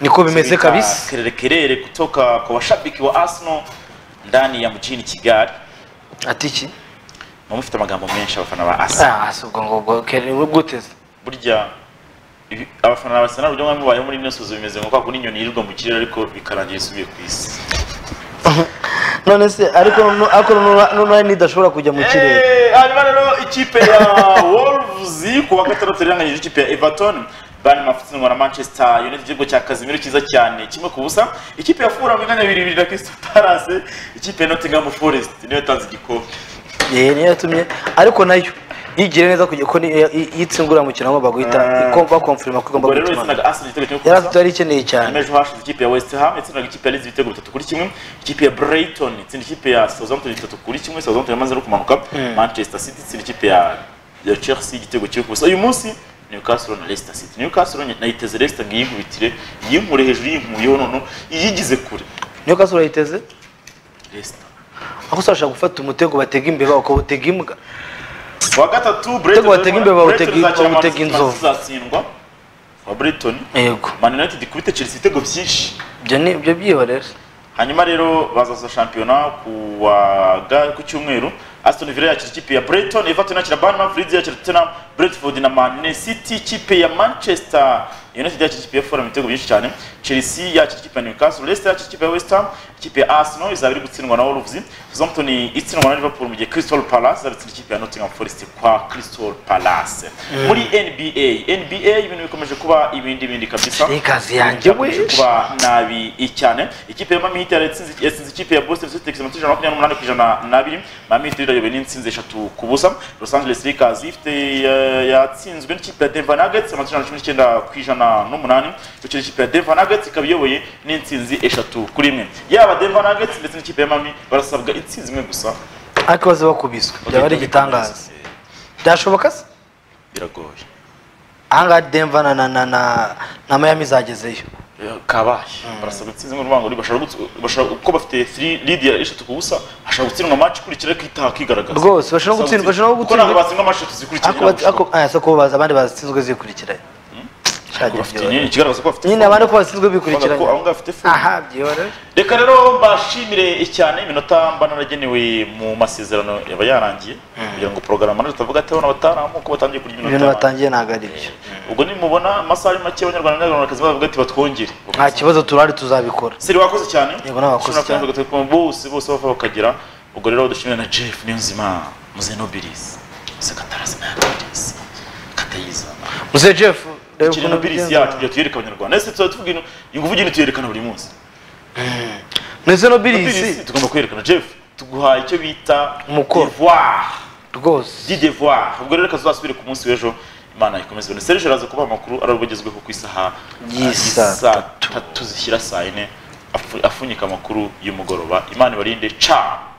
niko bimeze Zibita kabisa kelele kelele kutoka kwa washabiki wa arsenal ndani ya mjini kigali ati iki mufite amagambo menshi abafana ba arsenal Ah, si ubwo ngubwo kelele guteze burya ibi- abafana ba arsenal uburyo mwami bayeho muri ino suzu bimeze nko kwa kundi inyoni yirirwa mu kirere ariko bikarangira isubiye ku isi none se ariko nu- ariko nu- noneho nidashobora kujya mu kirere Eh, hanyuma rero ikipe ya wolves ku wa gatandatu iranganyije ikipe ya everton bani mafutsindwa na manchester united igitego cya kazimiro cyiza cyane kimwe ku busa ikipe ya fura mu myanya ibiri ibiri na crystal palace ikipe ya nottingham forest niyo yatanze igikombe yewe niyo yatumye ariko nayo yigire neza kujya ko ni- i- i- itsingura umukino ngo baguhita iko- bakomfirima ko igomba ubwo rero gutuma yatsindaga arsenal igitego kimwe ku yari busa afite yari ikeneye cyane hanyuma ejo hashize ikipe ya west ham yatsindaga ikipe ya leeds ibitego bitatu kuri kimwe ikipe ya brighton itsinda ikipe ya southampton bitatu kuri kimwe southampton yamaze no kumanuka Mm. manchester city itsinda ikipe ya ya chelsea igitego kimwe ku busa uyu munsi newcastle na leicester city newcastle nayiteze leicester ngo iyinkubitire iyinkure hejuru iyinkuyeho noneho iyigize kure niyo kaso urayiteze leicester aho usabasha gufata umutego batega imbeba ukawutega imbwa wa gatatu Utego batega imbeba bawutega- Brighton izakira bawutega Manchester inzovu. izatsindwa wa Brighton yego Man United ikubita Chelsea ibitego byinshi ibyo ni ibyo byihorere hanyuma rero bazaza shampiyona ku wa ga- ku cyumweru Aston Villa yakira ikipe ya Brighton Everton yakira Bournemouth Leeds yakira Tottenham Brentford na Man City ikipe ya Manchester United yakira ikipe ya Fulham ibitego byinshi cyane Chelsea yakira ikipe ya Newcastle Leicester yakira ikipe ya West Ham ikipe ya Arsenal izaba iri gutsindwa na Wolves Southampton itsindwa na Liverpool mu gihe Crystal Palace izaba itsinda ikipe ya Nottingham Forest kwa Crystal Palace Mm. muri NBA NBA ibintu bikomeje kuba ibindi bindi kabisa kazi yanjye we. Bikomeje kuba nabi cyane ikipe ya Miami Heat yatsinze yatsinze ikipe ya Boston Celtics amatsinze makumyabiri n'umunani ku ijana n'abiri Miami Heat rero iyobowe n'intsinzi eshatu ku busa Los Angeles Lakers ifite eh, yatsinzwe n'ikipe ya Denver Nuggets amatsinze ijana na cumi n'icyenda ku ijana n'umunani bityo ikipe ya Denver Nuggets ikaba iyoboye n'intsinzi eshatu kuri imwe yaba Denver Nuggets ndetse n'ikipe ya Miami barasabwa intsinzi imwe gusa ariko baze bakubiswe byaba ari igitangaza byashoboka se biragoye ahangaha demva na na na na na mayami izagezeyo kabaye barasabwa intsinzi mu rwango bashobora gutsi- bashobora- kuko bafite three lead ya eshatu ku busa ashobora gutsindwa match ikurikira kwita kigaragaza rwose bashobora gutsindwa bashobora kuko ntabwo batsinda match eshatu zikurikira Ariko bat- ariko- ah, se ko baza abandi bazitsinzwe zikurikiranye Shaje bafite byihorere. nyine ikigaragaza ko bafite nyine abandi ko bazitsinzwe bikurikiranye Bavuga ko bafite aha byihorere reka rero mbashimire cyane iminota mba naragenewe mu masezerano yaba yarangiye kugira ngo porogaramu tutavuga ati abana bataramuka batangiye kurya ibintu iminota batangiye ntabwo ari byo ubwo nimubona amasaha ari make abanyarwanda n'abanyarwandakazi bavuga ati batwongere nta kibazo turahari tuzabikora seri wakoze cyane yego n'abakozi ushobora kurenza ugatuma bose bose bava bakagera ubwo rero dushimire na jeff niyonzima muzenobirizi sekatarazi nayakirizi katayiza muze jeff ikiri reba ukuntu nobirizi bigenza. yacu tujya tuyereka abanyarwanda ese tuzajya tuvuga ino ingufu ugenda tuyerekana buri munsi muze nobirizi Nobirizi tugomba kwerekana jeff tuguhaye icyo bita Umukoro. devoir rwose di devoir ubwo rero reka tuzasubire ku munsi w'ejo imana ikomeze ibone serge araza kuba amakuru ari ubwo agezweho ku isaha Y'isa uh, y'isa tatu zishyira saa yine afu- apfunyika amakuru y'umugoroba imana ibarinde ca